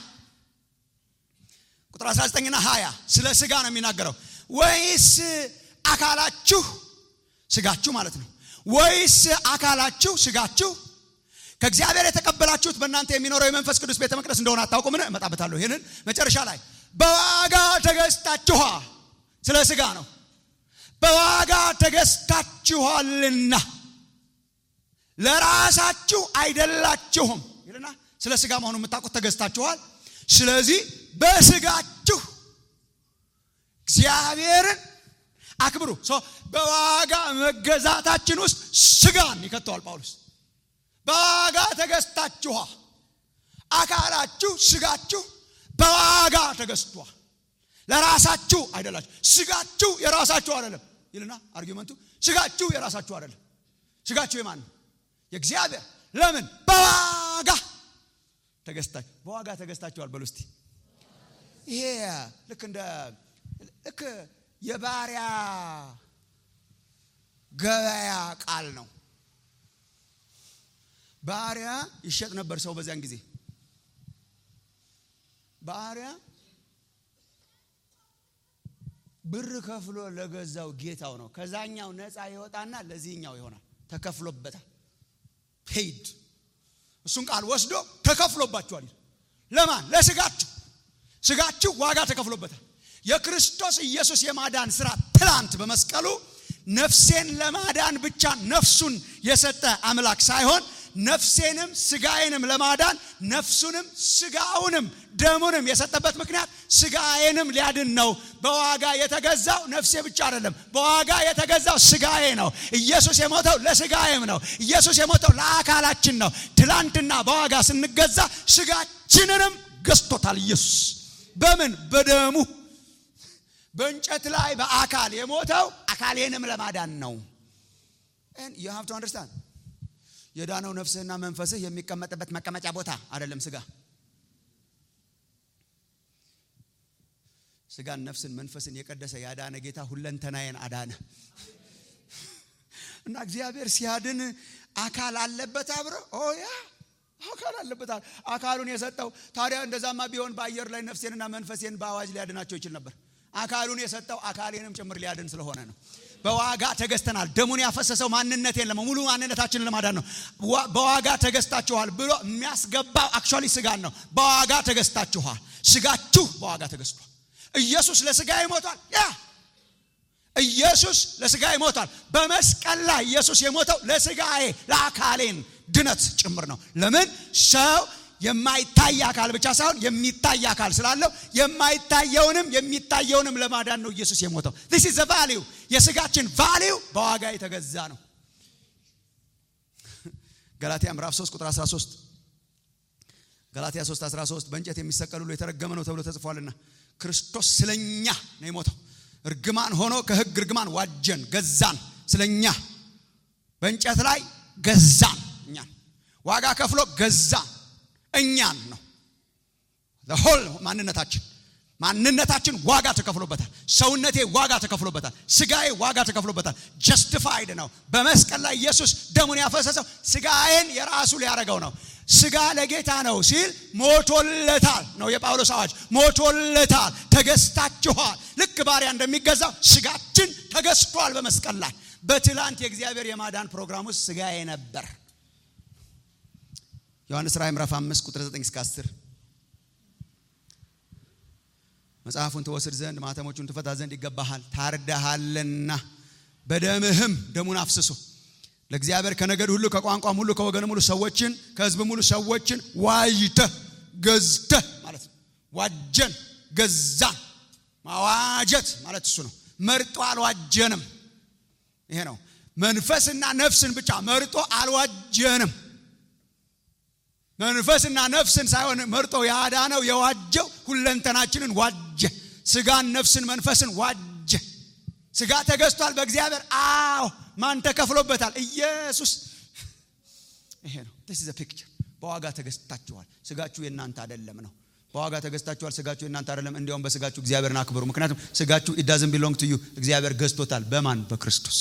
ቁጥር 19 ና 20 ስለ ስጋ ነው የሚናገረው ወይስ አካላችሁ ስጋችሁ ማለት ነው ወይስ አካላችሁ ስጋችሁ ከእግዚአብሔር የተቀበላችሁት በእናንተ የሚኖረው የመንፈስ ቅዱስ ቤተ መቅደስ እንደሆነ አታውቁምን እመጣበታለሁ ይህንን መጨረሻ ላይ በዋጋ ተገዝታችኋ ስለ ስጋ ነው በዋጋ ተገዝታችኋልና ለራሳችሁ አይደላችሁም ይልና ስለ ስጋ መሆኑ የምታውቁት ተገዝታችኋል ስለዚህ በስጋችሁ እግዚአብሔርን አክብሩ በዋጋ መገዛታችን ውስጥ ስጋን ይከተዋል ጳውሎስ በዋጋ ተገዝታችኋ አካላችሁ ስጋችሁ በዋጋ ተገዝቷል ለራሳችሁ አይደላችሁ ስጋችሁ የራሳችሁ አይደለም ይልና አርጊመንቱ ስጋችሁ የራሳችሁ አይደለም ስጋችሁ የማን ነው የእግዚአብሔር ለምን በዋጋ ተገዝታችሁ በዋጋ ተገዝታችኋል በሉ እስቲ ይሄ ልክ እንደ ልክ የባሪያ ገበያ ቃል ነው ባሪያ ይሸጥ ነበር ሰው በዚያን ጊዜ ባሪያ ብር ከፍሎ ለገዛው ጌታው ነው ከዛኛው ነፃ ይወጣና ለዚህኛው ይሆናል ተከፍሎበታል ፔይድ እሱን ቃል ወስዶ ተከፍሎባችኋል ለማን ለስጋችሁ ስጋችሁ ዋጋ ተከፍሎበታል የክርስቶስ ኢየሱስ የማዳን ስራ ትላንት በመስቀሉ ነፍሴን ለማዳን ብቻ ነፍሱን የሰጠ አምላክ ሳይሆን ነፍሴንም ስጋዬንም ለማዳን ነፍሱንም ስጋውንም ደሙንም የሰጠበት ምክንያት ስጋዬንም ሊያድን ነው በዋጋ የተገዛው ነፍሴ ብቻ አይደለም በዋጋ የተገዛው ስጋዬ ነው ኢየሱስ የሞተው ለስጋዬም ነው ኢየሱስ የሞተው ለአካላችን ነው ትላንትና በዋጋ ስንገዛ ስጋችንንም ገዝቶታል ኢየሱስ በምን በደሙ በእንጨት ላይ በአካል የሞተው አካሌንም ለማዳን ነው you have to understand የዳነው ነፍስህና መንፈስህ የሚቀመጥበት መቀመጫ ቦታ አይደለም ስጋ ስጋን ነፍስን መንፈስን የቀደሰ ያዳነ ጌታ ሁለንተናዬን አዳነ እና እግዚአብሔር ሲያድን አካል አለበት አብረ ያ አካል አለበት አካሉን የሰጠው ታዲያ እንደዛማ ቢሆን በአየር ላይ ነፍሴንና መንፈሴን በአዋጅ ሊያድናቸው ይችል ነበር አካሉን የሰጠው አካሌንም ጭምር ሊያድን ስለሆነ ነው በዋጋ ተገዝተናል ደሙን ያፈሰሰው ማንነቴን ለመ ሙሉ ማንነታችንን ለማዳን ነው በዋጋ ተገዝታችኋል ብሎ የሚያስገባው አክቹዋሊ ስጋን ነው በዋጋ ተገዝታችኋል ስጋችሁ በዋጋ ተገዝቷል ኢየሱስ ለስጋ ይሞታል ያ ኢየሱስ ለስጋ ይሞታል በመስቀል ላይ ኢየሱስ የሞተው ለስጋዬ ለአካሌን ድነት ጭምር ነው ለምን ሰው የማይታይ አካል ብቻ ሳይሆን የሚታይ አካል ስላለው የማይታየውንም የሚታየውንም ለማዳን ነው ኢየሱስ የሞተው this is the value የስጋችን ቫሊዩ በዋጋ የተገዛ ነው ገላትያ ምዕራፍ 3 ቁጥር 13 ገላትያ 3 13 በእንጨት የሚሰቀል ሁሉ የተረገመ ነው ተብሎ ተጽፏልና ክርስቶስ ስለኛ ነው የሞተው እርግማን ሆኖ ከህግ እርግማን ዋጀን ገዛን ስለኛ በእንጨት ላይ ገዛን እኛን ዋጋ ከፍሎ ገዛን እኛን ነው ሆል ማንነታችን ማንነታችን ዋጋ ተከፍሎበታል ሰውነቴ ዋጋ ተከፍሎበታል ስጋዬ ዋጋ ተከፍሎበታል ጀስቲፋይድ ነው በመስቀል ላይ ኢየሱስ ደሙን ያፈሰሰው ስጋዬን የራሱ ሊያደረገው ነው ስጋ ለጌታ ነው ሲል ሞቶለታል ነው የጳውሎስ አዋጅ ሞቶለታል ተገዝታችኋል ልክ ባሪያ እንደሚገዛው ስጋችን ተገዝቷል በመስቀል ላይ በትላንት የእግዚአብሔር የማዳን ፕሮግራም ውስጥ ስጋዬ ነበር ዮሐንስ ራእይ ምዕራፍ 5 ቁጥር 9 እስከ 10 መጽሐፉን ትወስድ ዘንድ ማተሞቹን ትፈታ ዘንድ ይገባሃል ታርደሃልና በደምህም ደሙን አፍስሶ ለእግዚአብሔር ከነገድ ሁሉ ከቋንቋም ሁሉ ከወገንም ሁሉ ሰዎችን ከህዝብም ሁሉ ሰዎችን ዋጅተህ ገዝተህ ማለት ነው ዋጀን ገዛን ማዋጀት ማለት እሱ ነው መርጦ አልዋጀንም ይሄ ነው መንፈስና ነፍስን ብቻ መርጦ አልዋጀንም መንፈስና ነፍስን ሳይሆን መርጦ ያዳነው የዋጀው ሁለንተናችንን ዋጀ ስጋን ነፍስን መንፈስን ዋጀ ስጋ ተገዝቷል በእግዚአብሔር አዎ ማን ተከፍሎበታል ኢየሱስ ይሄ ነው ስ ዘ ፒክቸር በዋጋ ተገዝታችኋል ስጋችሁ የእናንተ አይደለም ነው በዋጋ ተገዝታችኋል ስጋችሁ የእናንተ አይደለም እንዲያውም በስጋችሁ እግዚአብሔርን አክብሩ ምክንያቱም ስጋችሁ ኢዳዝን ቢሎንግ ቱ ዩ እግዚአብሔር ገዝቶታል በማን በክርስቶስ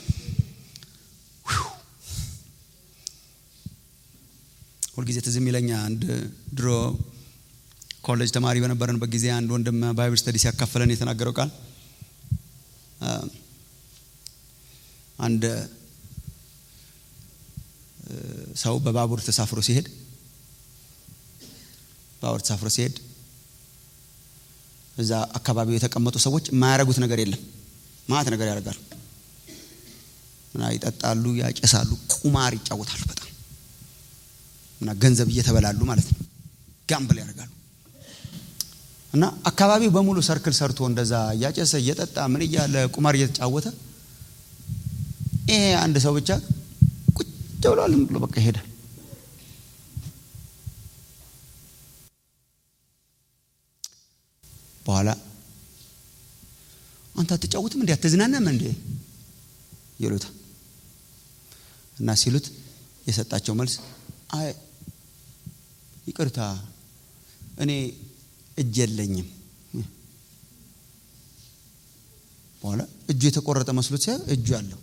ሁልጊዜ ትዝ የሚለኛ አንድ ድሮ ኮሌጅ ተማሪ በነበረንበት ጊዜ አንድ ወንድም ባይብል ስተዲ ሲያካፈለን የተናገረው ቃል አንድ ሰው በባቡር ተሳፍሮ ሲሄድ ባቡር ተሳፍሮ ሲሄድ እዛ አካባቢው የተቀመጡ ሰዎች የማያደርጉት ነገር የለም ማት ነገር ያደርጋሉ እና ይጠጣሉ ያጨሳሉ ቁማር ይጫወታሉ በጣም እና ገንዘብ እየተበላሉ ማለት ነው ጋምብል ያደርጋሉ እና አካባቢው በሙሉ ሰርክል ሰርቶ እንደዛ እያጨሰ እየጠጣ ምን እያለ ቁማር እየተጫወተ ይሄ አንድ ሰው ብቻ ቁጭ ብሏል ብሎ በቃ ይሄዳል። በኋላ አንተ አትጫወትም እንዴ አትዝናናም እንዴ ይሉታል። እና ሲሉት የሰጣቸው መልስ አይ ይቅርታ እኔ እጅ የለኝም። በኋላ እጁ የተቆረጠ መስሎት ሲያ እጁ አለው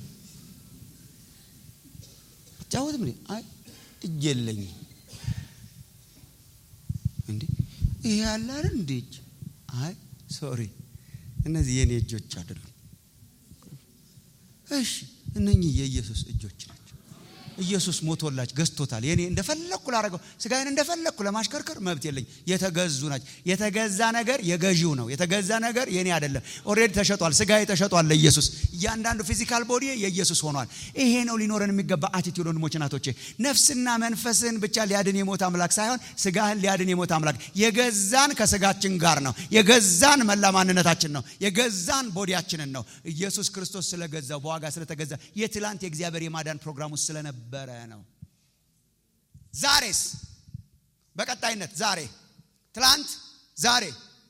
አትጫወትም እንዴ? አይ እጅ የለኝም። እንዴ ይሄ ያለ አይደል እንዴ እጅ? አይ ሶሪ እነዚህ የኔ እጆች አይደሉም። እሺ እነኚህ የኢየሱስ እጆች ናቸው። ኢየሱስ ሞቶላች ገዝቶታል። የኔ እንደፈለግኩ ላረገው ስጋዬን እንደፈለግኩ ለማሽከርከር መብት የለኝ። የተገዙ ናቸው። የተገዛ ነገር የገዢው ነው። የተገዛ ነገር የኔ አይደለም። ኦልሬዲ ተሸጧል። ስጋዬ ተሸጧል ለኢየሱስ። እያንዳንዱ ፊዚካል ቦዲ የኢየሱስ ሆኗል። ይሄ ነው ሊኖረን የሚገባ አቲቲዩድ። ወንድሞች ናቶቼ፣ ነፍስና መንፈስን ብቻ ሊያድን የሞት አምላክ ሳይሆን ስጋህን ሊያድን የሞት አምላክ የገዛን ከስጋችን ጋር ነው። የገዛን መላ ማንነታችን ነው። የገዛን ቦዲያችንን ነው። ኢየሱስ ክርስቶስ ስለገዛው በዋጋ ስለተገዛ የትላንት የእግዚአብሔር የማዳን ፕሮግራም ውስጥ ስለነበረ ነው። ዛሬስ በቀጣይነት ዛሬ፣ ትላንት፣ ዛሬ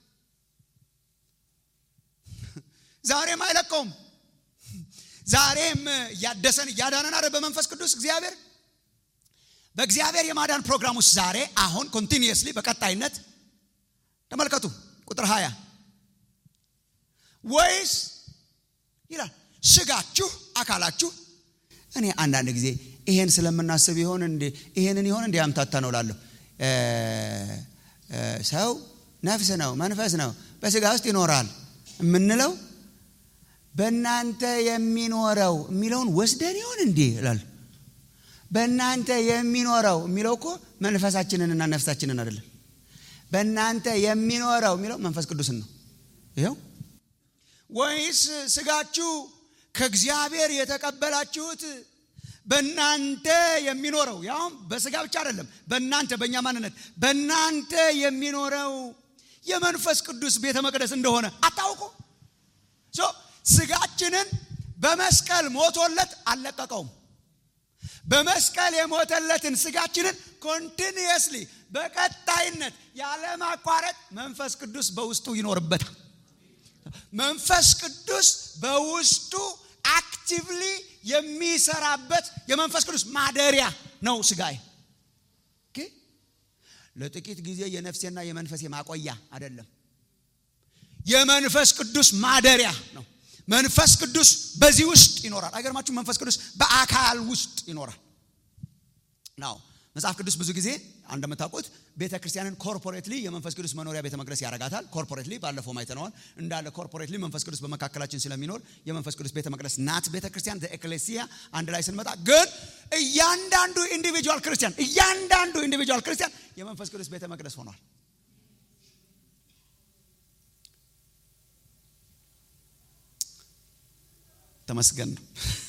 ዛሬም አይለቀውም። ዛሬም እያደሰን እያዳነን አረ በመንፈስ ቅዱስ እግዚአብሔር በእግዚአብሔር የማዳን ፕሮግራም ውስጥ ዛሬ አሁን ኮንቲኒየስሊ በቀጣይነት ተመልከቱ ቁጥር 20 ወይስ ይላል ስጋችሁ አካላችሁ እኔ አንዳንድ ጊዜ ይሄን ስለምናስብ ይሆን እንዴ ይሄንን ይሆን እንዴ አምታታ ነው ላለሁ ሰው ነፍስ ነው መንፈስ ነው በስጋ ውስጥ ይኖራል የምንለው በእናንተ የሚኖረው የሚለውን ወስደን ይሆን እንዴ እላለሁ በእናንተ የሚኖረው የሚለው እኮ መንፈሳችንንና ነፍሳችንን አይደለም በእናንተ የሚኖረው የሚለው መንፈስ ቅዱስን ነው ይኸው ወይስ ስጋችሁ ከእግዚአብሔር የተቀበላችሁት በእናንተ የሚኖረው ያውም በስጋ ብቻ አይደለም በእናንተ በእኛ ማንነት በእናንተ የሚኖረው የመንፈስ ቅዱስ ቤተ መቅደስ እንደሆነ አታውቁ ስጋችንን በመስቀል ሞቶለት አልለቀቀውም በመስቀል የሞተለትን ስጋችንን ኮንቲኒየስሊ በቀጣይነት ያለማቋረጥ መንፈስ ቅዱስ በውስጡ ይኖርበታል መንፈስ ቅዱስ በውስጡ አክቲቭሊ የሚሰራበት የመንፈስ ቅዱስ ማደሪያ ነው ስጋዬ ለጥቂት ጊዜ የነፍሴና የመንፈሴ ማቆያ አይደለም የመንፈስ ቅዱስ ማደሪያ ነው መንፈስ ቅዱስ በዚህ ውስጥ ይኖራል አይገርማችሁ መንፈስ ቅዱስ በአካል ውስጥ ይኖራል ናው መጽሐፍ ቅዱስ ብዙ ጊዜ እንደምታውቁት ቤተ ክርስቲያንን ኮርፖሬትሊ የመንፈስ ቅዱስ መኖሪያ ቤተ መቅደስ ያረጋታል ኮርፖሬትሊ ባለፈው አይተነዋል እንዳለ ኮርፖሬትሊ መንፈስ ቅዱስ በመካከላችን ስለሚኖር የመንፈስ ቅዱስ ቤተ መቅደስ ናት ቤተ ክርስቲያን ኤክሌሲያ አንድ ላይ ስንመጣ ግን እያንዳንዱ ኢንዲቪጁዋል ክርስቲያን እያንዳንዱ ኢንዲቪጁዋል ክርስቲያን የመንፈስ ቅዱስ ቤተ መቅደስ ሆኗል ተመስገን ነው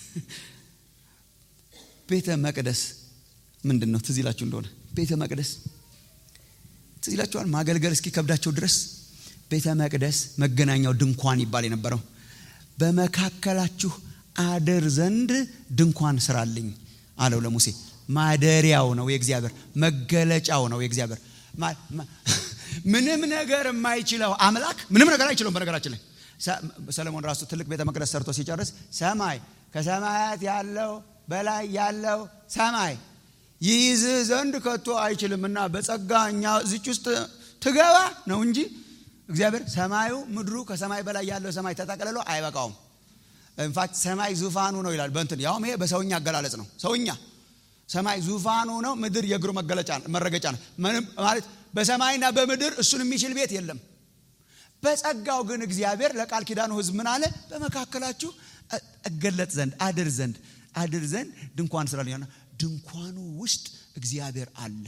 ቤተ መቅደስ ምንድን ነው ትዝ ይላችሁ እንደሆነ ቤተ መቅደስ ትዝ ይላችኋል ማገልገል እስኪ ከብዳቸው ድረስ ቤተ መቅደስ መገናኛው ድንኳን ይባል የነበረው በመካከላችሁ አድር ዘንድ ድንኳን ስራልኝ አለው ለሙሴ ማደሪያው ነው የእግዚአብሔር መገለጫው ነው የእግዚአብሔር ምንም ነገር የማይችለው አምላክ ምንም ነገር አይችለውም በነገራችን ላይ ሰለሞን ራሱ ትልቅ ቤተ መቅደስ ሰርቶ ሲጨርስ ሰማይ ከሰማያት ያለው በላይ ያለው ሰማይ ይይዝ ዘንድ ከቶ አይችልም እና በጸጋ እኛ እዚች ውስጥ ትገባ ነው እንጂ እግዚአብሔር ሰማዩ ምድሩ ከሰማይ በላይ ያለው ሰማይ ተጠቅልሎ አይበቃውም ኢንፋክት ሰማይ ዙፋኑ ነው ይላል በንትን ያውም ይሄ በሰውኛ አገላለጽ ነው ሰውኛ ሰማይ ዙፋኑ ነው ምድር የእግሩ መገለጫ መረገጫ ነው ማለት በሰማይና በምድር እሱን የሚችል ቤት የለም በጸጋው ግን እግዚአብሔር ለቃል ኪዳኑ ህዝብ ምን አለ በመካከላችሁ እገለጥ ዘንድ አድር ዘንድ አድር ዘንድ ድንኳን ስራ ድንኳኑ ውስጥ እግዚአብሔር አለ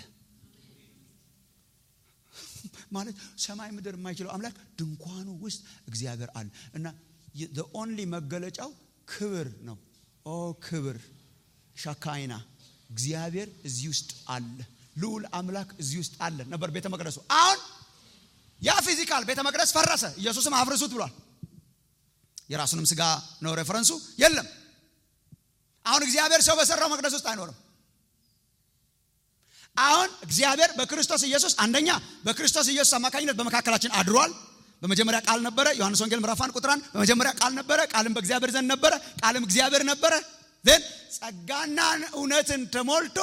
ማለት ሰማይ ምድር የማይችለው አምላክ ድንኳኑ ውስጥ እግዚአብሔር አለ እና ኦንሊ መገለጫው ክብር ነው ኦ ክብር ሻካይና እግዚአብሔር እዚህ ውስጥ አለ ልዑል አምላክ እዚህ ውስጥ አለ ነበር ቤተ መቅደሱ አሁን ያ ፊዚካል ቤተ መቅደስ ፈረሰ ኢየሱስም አፍርሱት ብሏል የራሱንም ስጋ ነው ሬፈረንሱ የለም አሁን እግዚአብሔር ሰው በሰራው መቅደስ ውስጥ አይኖርም አሁን እግዚአብሔር በክርስቶስ ኢየሱስ አንደኛ በክርስቶስ ኢየሱስ አማካኝነት በመካከላችን አድሯል በመጀመሪያ ቃል ነበረ ዮሐንስ ወንጌል ምዕራፍ አንድ ቁጥር አንድ በመጀመሪያ ቃል ነበረ ቃልም በእግዚአብሔር ዘንድ ነበረ ቃልም እግዚአብሔር ነበረ ን ጸጋና እውነትን ተሞልቶ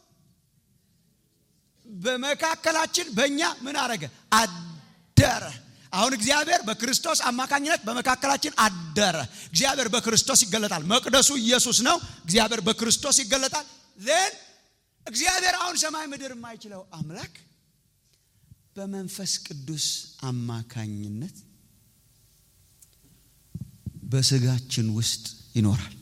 በመካከላችን በእኛ ምን አረገ አደረ አሁን እግዚአብሔር በክርስቶስ አማካኝነት በመካከላችን አደረ እግዚአብሔር በክርስቶስ ይገለጣል መቅደሱ ኢየሱስ ነው እግዚአብሔር በክርስቶስ ይገለጣል ን እግዚአብሔር አሁን ሰማይ ምድር የማይችለው አምላክ በመንፈስ ቅዱስ አማካኝነት በስጋችን ውስጥ ይኖራል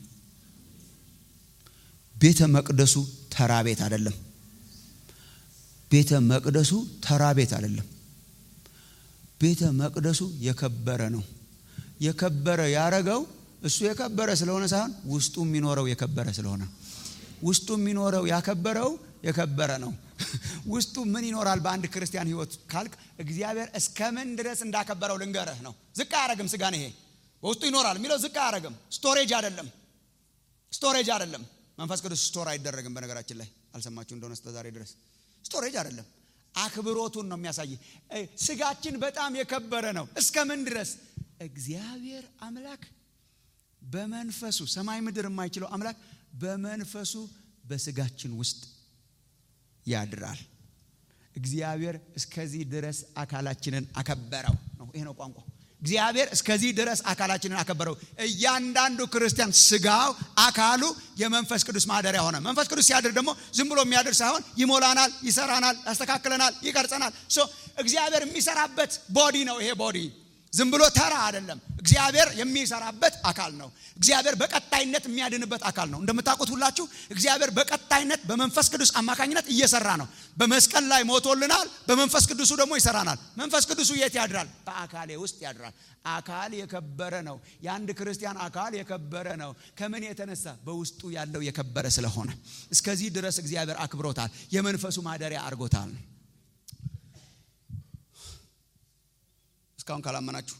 ቤተ መቅደሱ ተራ ቤት አይደለም ቤተ መቅደሱ ተራ ቤት አይደለም ቤተ መቅደሱ የከበረ ነው የከበረ ያረገው እሱ የከበረ ስለሆነ ሳይሆን ውስጡ የሚኖረው የከበረ ስለሆነ ውስጡ የሚኖረው ያከበረው የከበረ ነው ውስጡ ምን ይኖራል በአንድ ክርስቲያን ህይወት ካልክ እግዚአብሔር እስከምን ድረስ እንዳከበረው ልንገርህ ነው ዝቅ አያረግም ስጋን ይሄ በውስጡ ይኖራል የሚለው ዝቅ አያረግም ስቶሬጅ አይደለም ስቶሬጅ አይደለም መንፈስ ቅዱስ ስቶር አይደረግም በነገራችን ላይ አልሰማችሁ እንደሆነ እስከ ዛሬ ድረስ ስቶሬጅ አይደለም አክብሮቱን ነው የሚያሳይ ስጋችን በጣም የከበረ ነው እስከምን ድረስ እግዚአብሔር አምላክ በመንፈሱ ሰማይ ምድር የማይችለው አምላክ በመንፈሱ በስጋችን ውስጥ ያድራል እግዚአብሔር እስከዚህ ድረስ አካላችንን አከበረው ነው ይሄ ነው ቋንቋ እግዚአብሔር እስከዚህ ድረስ አካላችንን አከበረው እያንዳንዱ ክርስቲያን ስጋው አካሉ የመንፈስ ቅዱስ ማደሪያ ሆነ መንፈስ ቅዱስ ሲያድር ደግሞ ዝም ብሎ የሚያድር ሳይሆን ይሞላናል ይሰራናል ያስተካክለናል ይቀርጸናል እግዚአብሔር የሚሰራበት ቦዲ ነው ይሄ ቦዲ ዝም ብሎ ተራ አይደለም እግዚአብሔር የሚሰራበት አካል ነው እግዚአብሔር በቀጣይነት የሚያድንበት አካል ነው እንደምታውቁት ሁላችሁ እግዚአብሔር በቀጣይነት በመንፈስ ቅዱስ አማካኝነት እየሰራ ነው በመስቀል ላይ ሞቶልናል በመንፈስ ቅዱሱ ደግሞ ይሰራናል መንፈስ ቅዱሱ የት ያድራል በአካሌ ውስጥ ያድራል አካል የከበረ ነው የአንድ ክርስቲያን አካል የከበረ ነው ከምን የተነሳ በውስጡ ያለው የከበረ ስለሆነ እስከዚህ ድረስ እግዚአብሔር አክብሮታል የመንፈሱ ማደሪያ አድርጎታል እስካሁን ካላመናችሁ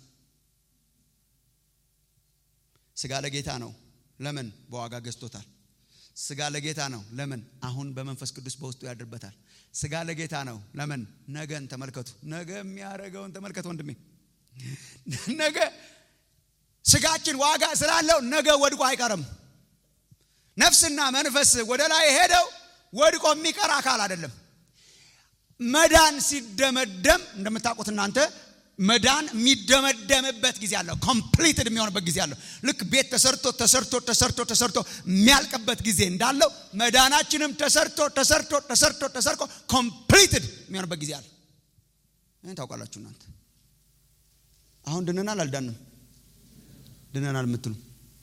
ስጋ ለጌታ ነው ለምን በዋጋ ገዝቶታል ስጋ ለጌታ ነው ለምን አሁን በመንፈስ ቅዱስ በውስጡ ያድርበታል ስጋ ለጌታ ነው ለምን ነገን ተመልከቱ ነገ የሚያደረገውን ተመልከቱ ወንድሜ ነገ ስጋችን ዋጋ ስላለው ነገ ወድቆ አይቀርም ነፍስና መንፈስ ወደ ላይ ሄደው ወድቆ የሚቀር አካል አይደለም መዳን ሲደመደም እንደምታውቁት እናንተ መዳን የሚደመደምበት ጊዜ አለው ኮምፕሊትድ የሚሆንበት ጊዜ አለው ልክ ቤት ተሰርቶ ተሰርቶ ተሰርቶ ተሰርቶ የሚያልቅበት ጊዜ እንዳለው መዳናችንም ተሰርቶ ተሰርቶ ተሰርቶ ተሰርቶ ኮምፕሊትድ የሚሆንበት ጊዜ አለ ይህን ታውቃላችሁ እናንተ አሁን ድነናል አልዳንም ድነናል የምትሉ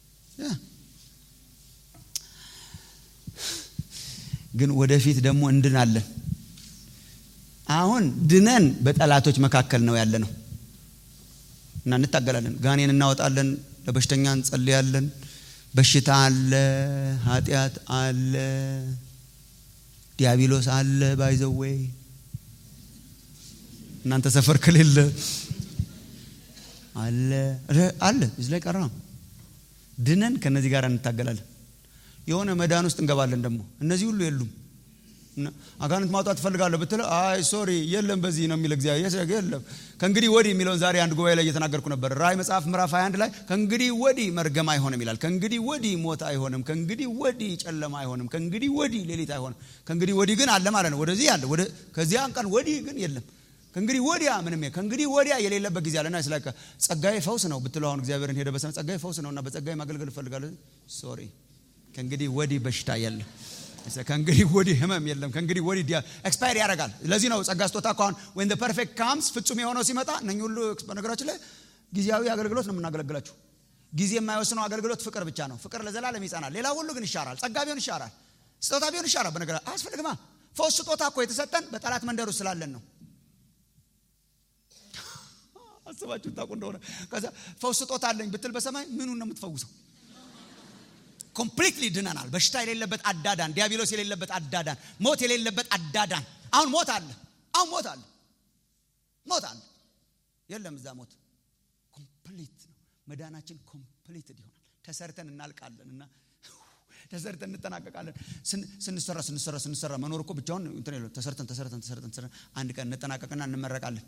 ግን ወደፊት ደግሞ እንድናለን አሁን ድነን በጠላቶች መካከል ነው ያለ ነው እና እንታገላለን ጋኔን እናወጣለን ለበሽተኛ እንጸልያለን በሽታ አለ ኃጢአት አለ ዲያብሎስ አለ ባይዘወይ እናንተ ሰፈር ከሌለ አለ አለ እዚህ ላይ ቀረ ድነን ከነዚህ ጋር እንታገላለን የሆነ መዳን ውስጥ እንገባለን ደግሞ እነዚህ ሁሉ የሉም አጋንንት ማውጣት ትፈልጋለሁ ብትለ አይ ሶሪ የለም በዚህ ነው የሚል እግዚአብሔር የለም ከእንግዲህ ወዲህ የሚለውን ዛሬ አንድ ጉባኤ ላይ እየተናገርኩ ነበር ራይ መጽሐፍ ምዕራፍ 21 ላይ ከእንግዲህ ወዲህ መርገም አይሆንም ይላል ከእንግዲህ ወዲህ ሞት አይሆንም ከእንግዲህ ወዲህ ጨለማ አይሆንም ከእንግዲህ ወዲህ ሌሊት አይሆንም ከእንግዲህ ወዲህ ግን አለ ማለት ነው ወደዚህ አለ ወደ ከዚያን ቀን ወዲህ ግን የለም ከእንግዲህ ወዲያ ምንም ከእንግዲህ ወዲያ የሌለበት ጊዜ አለና ስለ ጸጋዬ ፈውስ ነው ብትለው አሁን እግዚአብሔርን ሄደ በሰነ ጸጋዬ ፈውስ ነው እና በጸጋዬ ማገልገል እፈልጋለሁ ሶሪ ከእንግዲህ ወዲህ በሽታ የለም ከእንግዲህ ወዲህ ህመም የለም ከእንግዲህ ወዲህ ኤክስፓየር ያደርጋል ለዚህ ነው ጸጋ ስጦታ ከሆን ወን ፐርፌክት ካምስ ፍጹም የሆነው ሲመጣ እነ ሁሉ በነገራችን ላይ ጊዜያዊ አገልግሎት ነው የምናገለግላችሁ ጊዜ የማይወስነው አገልግሎት ፍቅር ብቻ ነው ፍቅር ለዘላለም ይጸናል ሌላ ሁሉ ግን ይሻራል ጸጋ ቢሆን ይሻራል ስጦታ ቢሆን ይሻራል በነገር አያስፈልግማ ፈውስ ስጦታ እኮ የተሰጠን በጠላት መንደር ውስጥ ስላለን ነው አስባችሁ ታውቁ እንደሆነ ከዛ ፈውስ ስጦታ አለኝ ብትል በሰማይ ምኑን ነው የምትፈውሰው ኮምፕሊትሊ ድነናል በሽታ የሌለበት አዳዳን ዲያብሎስ የሌለበት አዳዳን ሞት የሌለበት አዳዳን አሁን ሞት አለ አሁን ሞት አለ ሞት አለ የለም እዛ ሞት ኮምፕሊት ነው መዳናችን ኮምፕሊትድ ይሆናል ተሰርተን እናልቃለን እና ተሰርተን እንጠናቀቃለን ስንሰራ ስንሰራ ስንሰራ መኖር እኮ ብቻውን እንትን የለም ተሰርተን ተሰርተን ተሰርተን ተሰርተን አንድ ቀን እንጠናቀቅና እንመረቃለን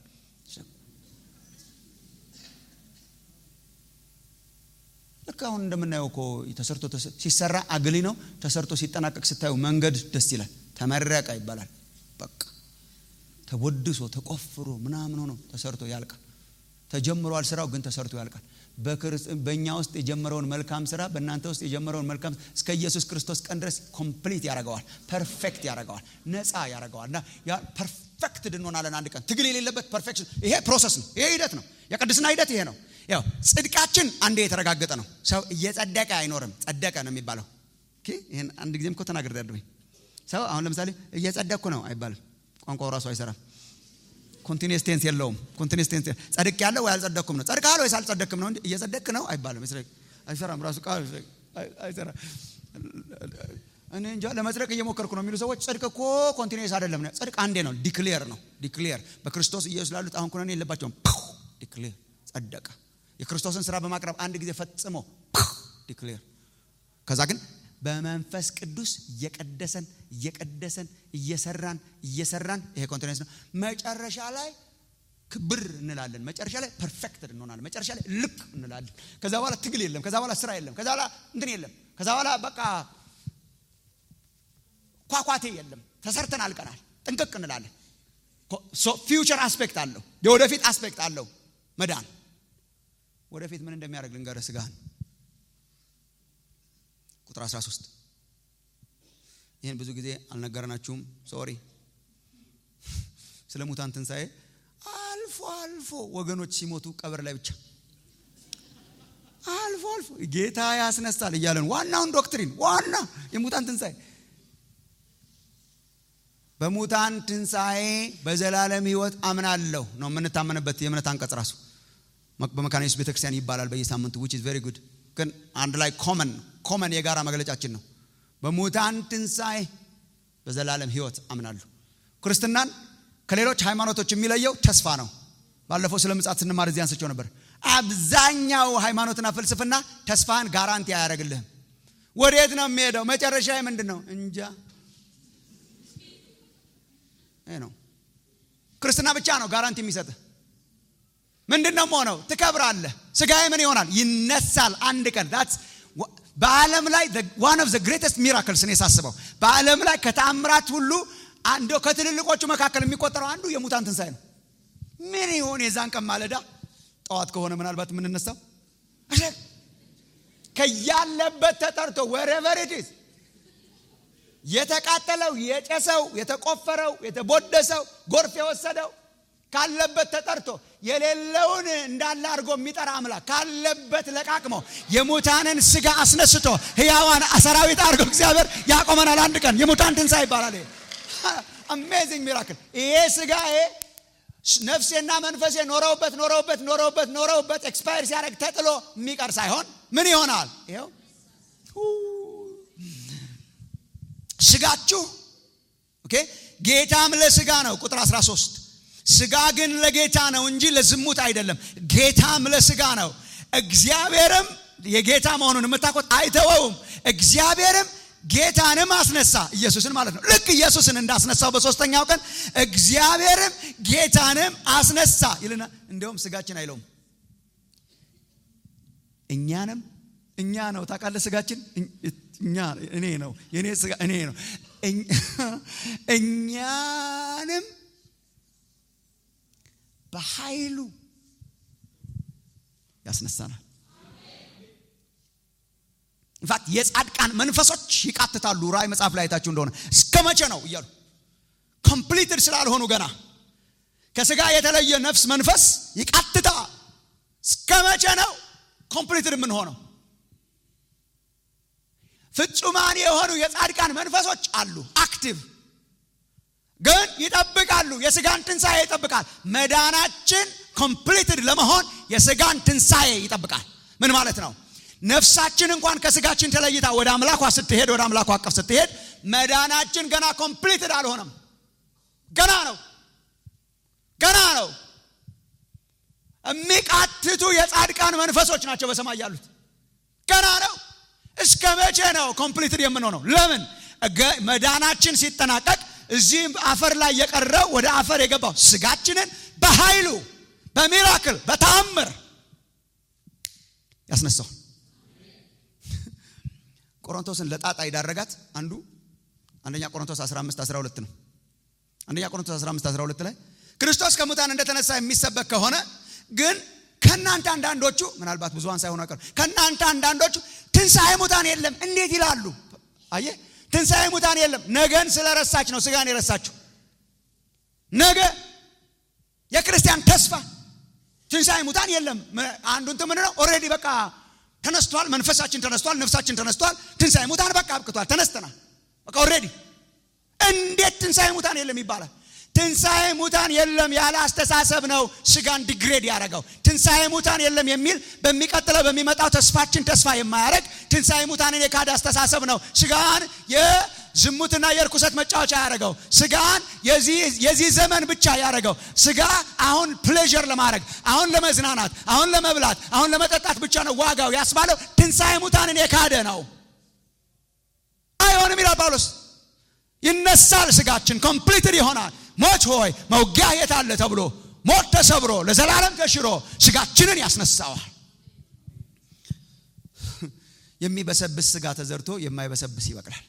ልክ አሁን እንደምናየው እኮ ተሰርቶ ሲሰራ አግሊ ነው ተሰርቶ ሲጠናቀቅ ስታዩ መንገድ ደስ ይላል ተመረቀ ይባላል በቃ ተቦድሶ ተቆፍሮ ምናምን ሆኖ ተሰርቶ ያልቃል ተጀምሯል ስራው ግን ተሰርቶ ያልቃል በእኛ ውስጥ የጀመረውን መልካም ስራ በእናንተ ውስጥ የጀመረውን መልካም እስከ ኢየሱስ ክርስቶስ ቀን ድረስ ኮምፕሊት ያደርገዋል ፐርፌክት ያደርገዋል ነፃ ያደርገዋል እና ፐርፌክት እንሆናለን አንድ ቀን ትግል የሌለበት ፐርፌክሽን ይሄ ፕሮሰስ ነው ይሄ ሂደት ነው የቅድስና ሂደት ይሄ ነው ያው ጽድቃችን አንዴ የተረጋገጠ ነው ሰው እየጸደቀ አይኖርም ጸደቀ ነው የሚባለው ይህን አንድ ጊዜም እኮ ተናግር ያለሁኝ ሰው አሁን ለምሳሌ እየጸደቅኩ ነው አይባልም ቋንቋው ራሱ አይሰራም ኮንቲኒስ ቴንስ የለውም ኮንቲኒስ ቴንስ ጸድቅ ያለው ወይ አልጸደቅኩም ነው ጸድቃል ወይስ አልጸደቅም ነው እንጂ እየጸደቅ ነው አይባልም አይሰራም ራሱ ቃል አይሰራም እኔ እንጃ ለመጽደቅ እየሞከርኩ ነው የሚሉ ሰዎች ጽድቅ እኮ ኮንቲኒስ አይደለም ጽድቅ አንዴ ነው ዲክሌር ነው ዲክሌር በክርስቶስ ኢየሱስ ላሉት አሁን ኩነኔ የለባቸውም ዲክሌር ጸደቀ የክርስቶስን ስራ በማቅረብ አንድ ጊዜ ፈጽሞ ዲክሌር ከዛ ግን በመንፈስ ቅዱስ እየቀደሰን እየቀደሰን እየሰራን እየሰራን ይሄ ኮንቲኔንስ ነው መጨረሻ ላይ ክብር እንላለን መጨረሻ ላይ ፐርፌክት እንሆናለን መጨረሻ ላይ ልክ እንላለን ከዛ በኋላ ትግል የለም ከዛ በኋላ ስራ የለም ከዛ በኋላ እንትን የለም ከዛ በኋላ በቃ ኳኳቴ የለም ተሰርተን አልቀናል ጥንቅቅ እንላለን ፊውቸር አስፔክት አለው የወደፊት አስፔክት አለው መዳን ወደፊት ምን እንደሚያደርግ ልንገረ ስጋህን ቁጥር 13 ይህን ብዙ ጊዜ አልነገርናችሁም ሶሪ ስለ ሙታን ትንሣኤ አልፎ አልፎ ወገኖች ሲሞቱ ቀብር ላይ ብቻ አልፎ አልፎ ጌታ ያስነሳል እያለን ዋናውን ዶክትሪን ዋና የሙታን ትንሣኤ በሙታን ትንሣኤ በዘላለም ህይወት አምናለሁ ነው የምንታመንበት የእምነት አንቀጽ ራሱ በመካነ ኢየሱስ ቤተክርስቲያን ይባላል በየሳምንቱ ዊች ኢዝ ቬሪ ጉድ ግን አንድ ላይ ኮመን ኮመን የጋራ መግለጫችን ነው በሙታን ትንሣኤ በዘላለም ህይወት አምናለሁ ክርስትናን ከሌሎች ሃይማኖቶች የሚለየው ተስፋ ነው ባለፈው ስለ ምጻት ስንማር እዚህ አንስቸው ነበር አብዛኛው ሃይማኖትና ፍልስፍና ተስፋህን ጋራንቲ አያደርግልህም ወዴት ነው የሚሄደው መጨረሻ ምንድን ነው እንጃ ይህ ነው ክርስትና ብቻ ነው ጋራንቲ የሚሰጥህ ምንድን ነው ሆነው ትከብራለህ ስጋዬ ምን ይሆናል ይነሳል አንድ ቀን በዓለም ላይ ዋን ኦፍ ዘ ግሬተስት ሚራክልስ እኔ ሳስበው በዓለም ላይ ከተአምራት ሁሉ አንዶ ከትልልቆቹ መካከል የሚቆጠረው አንዱ የሙታን ትንሣኤ ነው ምን ይሆን የዛን ቀን ማለዳ ጠዋት ከሆነ ምናልባት የምንነሳው ከያለበት ተጠርቶ ወረቨር ኢትስ የተቃጠለው የጨሰው የተቆፈረው የተቦደሰው ጎርፍ የወሰደው ካለበት ተጠርቶ የሌለውን እንዳለ አድርጎ የሚጠራ አምላክ ካለበት ለቃቅሞ የሙታንን ስጋ አስነስቶ ህያዋን ሰራዊት አድርጎ እግዚአብሔር ያቆመናል አንድ ቀን የሙታን ትንሣኤ ይባላል አሜዚንግ ሚራክል ይሄ ስጋ ነፍሴና መንፈሴ ኖረውበት ኖረውበት ኖረውበት ኖረውበት ኤክስፓየር ሲያደርግ ተጥሎ የሚቀር ሳይሆን ምን ይሆናል ይኸው ስጋችሁ ኦኬ ጌታም ለስጋ ነው ቁጥር 13 ስጋ ግን ለጌታ ነው እንጂ ለዝሙት አይደለም ጌታም ለስጋ ነው እግዚአብሔርም የጌታ መሆኑን የምታቆት አይተወውም እግዚአብሔርም ጌታንም አስነሳ ኢየሱስን ማለት ነው ልክ ኢየሱስን እንዳስነሳው በሶስተኛው ቀን እግዚአብሔርም ጌታንም አስነሳ ይልና እንዲሁም ስጋችን አይለውም እኛንም እኛ ነው ታውቃለ ስጋችን እኛ እኔ ነው የኔ ስጋ እኔ ነው እኛንም በኃይሉ ያስነሳናል ኢንፋክት የጻድቃን መንፈሶች ይቃትታሉ ራእይ መጽሐፍ ላይ አይታችሁ እንደሆነ እስከ መቼ ነው እያሉ ኮምፕሊትድ ስላልሆኑ ገና ከስጋ የተለየ ነፍስ መንፈስ ይቃትታ እስከ መቼ ነው ኮምፕሊትድ የምንሆነው ፍጹማን የሆኑ የጻድቃን መንፈሶች አሉ አክቲቭ ግን ይጠብቃሉ የስጋን ትንሣኤ ይጠብቃል መዳናችን ኮምፕሊትድ ለመሆን የስጋን ትንሣኤ ይጠብቃል ምን ማለት ነው ነፍሳችን እንኳን ከስጋችን ተለይታ ወደ አምላኳ ስትሄድ ወደ አምላኳ አቀፍ ስትሄድ መዳናችን ገና ኮምፕሊትድ አልሆነም ገና ነው ገና ነው የሚቃትቱ የጻድቃን መንፈሶች ናቸው በሰማይ ያሉት። ገና ነው። እስከ መቼ ነው ኮምፕሊትድ የምንሆነው? ለምን መዳናችን ሲጠናቀቅ እዚህ አፈር ላይ የቀረው ወደ አፈር የገባው ስጋችንን በኃይሉ በሚራክል በተአምር ያስነሳው። ቆሮንቶስን ለጣጣ ይዳረጋት አንዱ አንደኛ ቆሮንቶስ 15 12 ነው። አንደኛ ቆሮንቶስ 15 12 ላይ ክርስቶስ ከሙታን እንደተነሳ የሚሰበክ ከሆነ ግን ከእናንተ አንዳንዶቹ ምናልባት ብዙሃን ሳይሆኑ አይቀሩ ከእናንተ አንዳንዶቹ ትንሣኤ ሙታን የለም እንዴት ይላሉ? አየ ትንሣኤ ሙታን የለም። ነገን ስለረሳች ነው ስጋን የረሳችው። ነገ የክርስቲያን ተስፋ ትንሣኤ ሙታን የለም። አንዱ እንትን ምን ነው ኦልሬዲ በቃ ተነስቷል። መንፈሳችን ተነስቷል። ነፍሳችን ተነስቷል። ትንሣኤ ሙታን በቃ አብቅቷል። ተነስተናል። በቃ ኦልሬዲ እንዴት ትንሣኤ ሙታን የለም ይባላል? ትንሣኤ ሙታን የለም ያለ አስተሳሰብ ነው ስጋን ዲግሬድ ያደረገው። ትንሣኤ ሙታን የለም የሚል በሚቀጥለው በሚመጣው ተስፋችን ተስፋ የማያደርግ ትንሣኤ ሙታንን የካደ አስተሳሰብ ነው ስጋን የዝሙትና የእርኩሰት መጫወቻ ያደረገው። ስጋን የዚህ ዘመን ብቻ ያደረገው። ስጋ አሁን ፕሌዥር ለማድረግ አሁን ለመዝናናት አሁን ለመብላት አሁን ለመጠጣት ብቻ ነው ዋጋው ያስባለው። ትንሣኤ ሙታንን የካደ ነው። አይሆንም ይላል ጳውሎስ። ይነሳል ስጋችን ኮምፕሊትድ ይሆናል። ሞት ሆይ መውጊያ የት አለ ተብሎ ሞት ተሰብሮ ለዘላለም ተሽሮ ስጋችንን ያስነሳዋል። የሚበሰብስ ስጋ ተዘርቶ የማይበሰብስ ይበቅላል።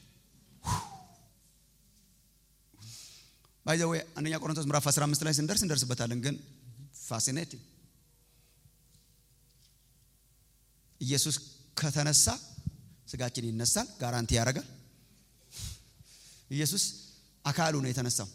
ባይ ዘ ወይ አንደኛ ቆሮንቶስ ምዕራፍ 15 ላይ ስንደርስ እንደርስበታለን። ግን ፋሲኔቲንግ ኢየሱስ ከተነሳ ስጋችን ይነሳል። ጋራንቲ ያደርጋል። ኢየሱስ አካሉ ነው የተነሳው።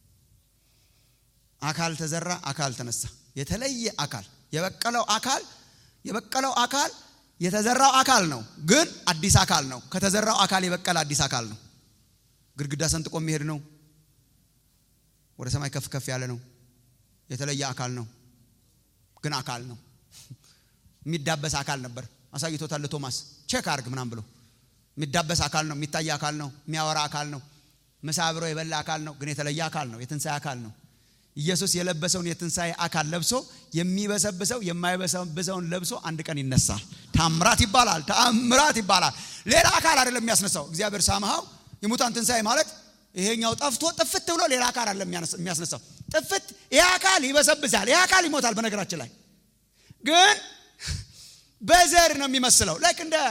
አካል ተዘራ፣ አካል ተነሳ። የተለየ አካል የበቀለው አካል የበቀለው አካል የተዘራው አካል ነው፣ ግን አዲስ አካል ነው። ከተዘራው አካል የበቀለ አዲስ አካል ነው። ግድግዳ ሰንጥቆ የሚሄድ ነው። ወደ ሰማይ ከፍ ከፍ ያለ ነው። የተለየ አካል ነው፣ ግን አካል ነው። የሚዳበስ አካል ነበር። አሳይቶታል ቶማስ ቼክ አርግ ምናም ብሎ የሚዳበስ አካል ነው። የሚታይ አካል ነው። የሚያወራ አካል ነው። ምሳ አብሮ የበላ አካል ነው፣ ግን የተለየ አካል ነው። የትንሣኤ አካል ነው። ኢየሱስ የለበሰውን የትንሣኤ አካል ለብሶ የሚበሰብሰው የማይበሰብሰውን ለብሶ አንድ ቀን ይነሳል። ታምራት ይባላል። ታምራት ይባላል። ሌላ አካል አይደለም የሚያስነሳው። እግዚአብሔር ሳምሃው የሙታን ትንሣኤ ማለት ይሄኛው ጠፍቶ ጥፍት ብሎ ሌላ አካል አይደለም የሚያስነሳው። ጥፍት ይሄ አካል ይበሰብሳል። ይሄ አካል ይሞታል። በነገራችን ላይ ግን በዘር ነው የሚመስለው። ላይክ እንደ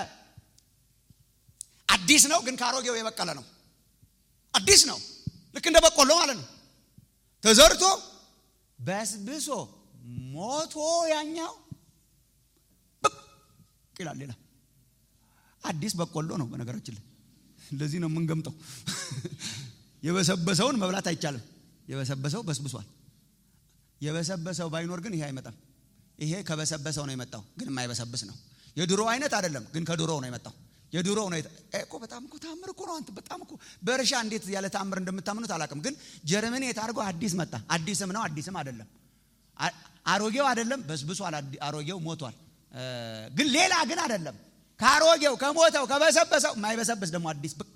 አዲስ ነው፣ ግን ከአሮጌው የበቀለ ነው። አዲስ ነው፣ ልክ እንደ በቆሎ ማለት ነው። ተዘርቶ በስብሶ ሞቶ ያኛው ብቅ ይላል። ሌላ አዲስ በቆሎ ነው። በነገራችን ላይ እንደዚህ ነው የምንገምጠው። የበሰበሰውን መብላት አይቻልም። የበሰበሰው በስብሷል። የበሰበሰው ባይኖር ግን ይሄ አይመጣም። ይሄ ከበሰበሰው ነው የመጣው፣ ግን የማይበሰብስ ነው። የድሮ አይነት አይደለም፣ ግን ከድሮ ነው የመጣው። የድሮ ነው እኮ በጣም እኮ ታምር እኮ ነው። አንተ በጣም እኮ በእርሻ እንዴት ያለ ታምር እንደምታምኑት አላውቅም፣ ግን ጀርመኔት አድርጎ አዲስ መጣ። አዲስም ነው አዲስም አይደለም። አሮጌው አይደለም በስብሷል። አሮጌው ሞቷል፣ ግን ሌላ ግን አይደለም። ከአሮጌው ከሞተው ከበሰበሰው የማይበሰብስ ደግሞ አዲስ ብቅ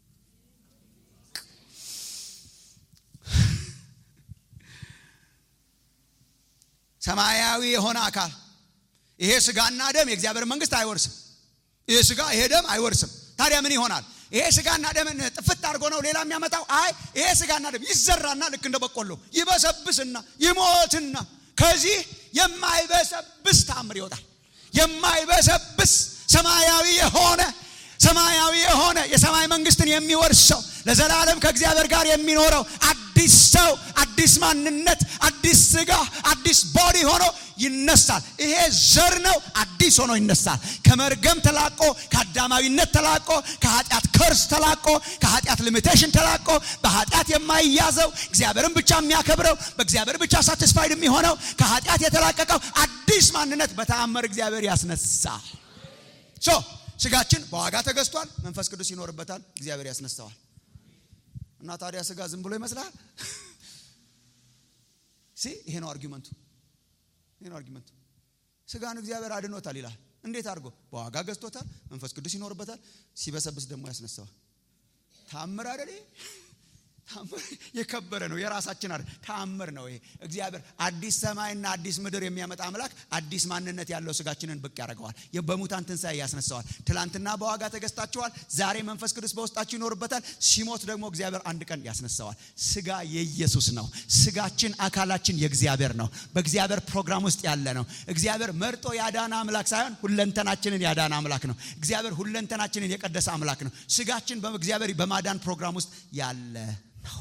ሰማያዊ የሆነ አካል ይሄ ስጋና ደም የእግዚአብሔር መንግስት አይወርስም። ይሄ ስጋ ይሄ ደም አይወርስም። ታዲያ ምን ይሆናል? ይሄ ስጋና ደምን ጥፍት አድርጎ ነው ሌላ የሚያመጣው? አይ ይሄ ስጋና ደም ይዘራና ልክ እንደ በቆሎ ይበሰብስና ይሞትና ከዚህ የማይበሰብስ ታምር ይወጣል። የማይበሰብስ ሰማያዊ የሆነ ሰማያዊ የሆነ የሰማይ መንግስትን የሚወርሰው ለዘላለም ከእግዚአብሔር ጋር የሚኖረው አዲስ ሰው፣ አዲስ ማንነት፣ አዲስ ስጋ፣ አዲስ ቦዲ ሆኖ ይነሳል። ይሄ ዘር ነው። አዲስ ሆኖ ይነሳል። ከመርገም ተላቆ፣ ከአዳማዊነት ተላቆ፣ ከኃጢአት ከርስ ተላቆ፣ ከኃጢአት ሊሚቴሽን ተላቆ፣ በኃጢአት የማይያዘው እግዚአብሔርን ብቻ የሚያከብረው በእግዚአብሔር ብቻ ሳቲስፋይድ የሚሆነው ከኃጢአት የተላቀቀው አዲስ ማንነት በተአምር እግዚአብሔር ያስነሳል። ሶ ስጋችን በዋጋ ተገዝቷል። መንፈስ ቅዱስ ይኖርበታል። እግዚአብሔር ያስነሳዋል። እና ታዲያ ስጋ ዝም ብሎ ይመስላል? ሲ ይሄ ነው አርጊመንቱ። ይሄ ነው አርጊመንቱ። ስጋን እግዚአብሔር አድኖታል ይላል። እንዴት አድርጎ? በዋጋ ገዝቶታል። መንፈስ ቅዱስ ይኖርበታል። ሲበሰብስ ደግሞ ያስነሳዋል። ታምር አይደል? የከበረ ነው። የራሳችን አይደል፣ ተአምር ነው ይሄ። እግዚአብሔር አዲስ ሰማይና አዲስ ምድር የሚያመጣ አምላክ አዲስ ማንነት ያለው ስጋችንን ብቅ ያደርገዋል። በሙታን ትንሣኤ ያስነሳዋል። ትላንትና በዋጋ ተገዝታችኋል። ዛሬ መንፈስ ቅዱስ በውስጣችሁ ይኖርበታል። ሲሞት ደግሞ እግዚአብሔር አንድ ቀን ያስነሳዋል። ስጋ የኢየሱስ ነው። ስጋችን፣ አካላችን የእግዚአብሔር ነው። በእግዚአብሔር ፕሮግራም ውስጥ ያለ ነው። እግዚአብሔር መርጦ ያዳነ አምላክ ሳይሆን ሁለንተናችንን ያዳነ አምላክ ነው። እግዚአብሔር ሁለንተናችንን የቀደሰ አምላክ ነው። ስጋችን በእግዚአብሔር በማዳን ፕሮግራም ውስጥ ያለ ነው።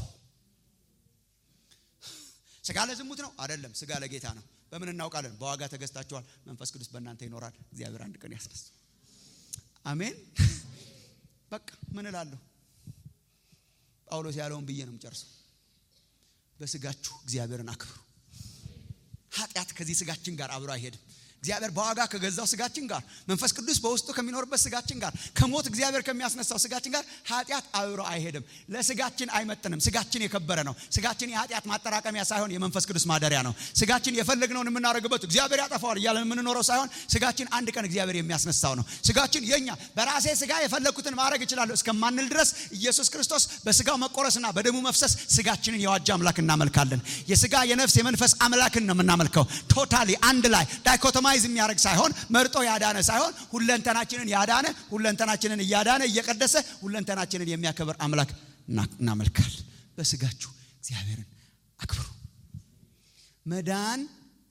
ስጋ ለዝሙት ነው አይደለም። ስጋ ለጌታ ነው። በምን እናውቃለን? በዋጋ ተገዝታችኋል። መንፈስ ቅዱስ በእናንተ ይኖራል። እግዚአብሔር አንድ ቀን ያስነሳ። አሜን። በቃ ምን እላለሁ? ጳውሎስ ያለውን ብዬ ነው የምጨርሰው። በስጋችሁ እግዚአብሔርን አክብሩ። ኃጢአት ከዚህ ስጋችን ጋር አብሮ አይሄድም። እግዚአብሔር በዋጋ ከገዛው ስጋችን ጋር መንፈስ ቅዱስ በውስጡ ከሚኖርበት ስጋችን ጋር ከሞት እግዚአብሔር ከሚያስነሳው ስጋችን ጋር ኃጢአት አብሮ አይሄድም። ለስጋችን አይመጥንም። ስጋችን የከበረ ነው። ስጋችን የኃጢአት ማጠራቀሚያ ሳይሆን የመንፈስ ቅዱስ ማደሪያ ነው። ስጋችን የፈለግነውን የምናደርግበት እግዚአብሔር ያጠፋዋል እያለን የምንኖረው ሳይሆን ስጋችን አንድ ቀን እግዚአብሔር የሚያስነሳው ነው። ስጋችን የኛ በራሴ ስጋ የፈለግኩትን ማድረግ እችላለሁ እስከማንል ድረስ ኢየሱስ ክርስቶስ በስጋው መቆረስና በደሙ መፍሰስ ስጋችንን የዋጀ አምላክ እናመልካለን። የስጋ የነፍስ የመንፈስ አምላክን ነው የምናመልከው። ቶታሊ አንድ ላይ ዳይኮቶማ ኮምፕሮማይዝ የሚያደርግ ሳይሆን መርጦ ያዳነ ሳይሆን ሁለንተናችንን ያዳነ ሁለንተናችንን እያዳነ እየቀደሰ ሁለንተናችንን የሚያከብር አምላክ እናመልካል። በስጋችሁ እግዚአብሔርን አክብሩ። መዳን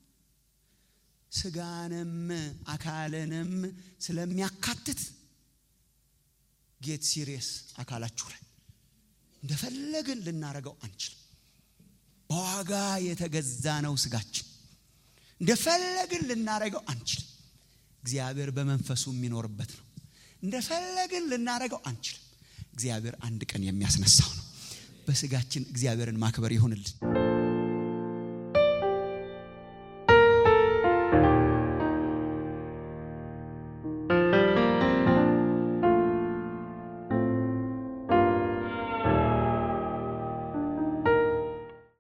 ስጋንም አካልንም ስለሚያካትት ጌት ሲሪየስ አካላችሁ ላይ እንደፈለግን ልናረገው አንችልም። በዋጋ የተገዛ ነው ስጋችን። እንደፈለግን ልናረገው አንችልም። እግዚአብሔር በመንፈሱ የሚኖርበት ነው። እንደፈለግን ልናረገው አንችልም። እግዚአብሔር አንድ ቀን የሚያስነሳው ነው። በስጋችን እግዚአብሔርን ማክበር ይሆንልን።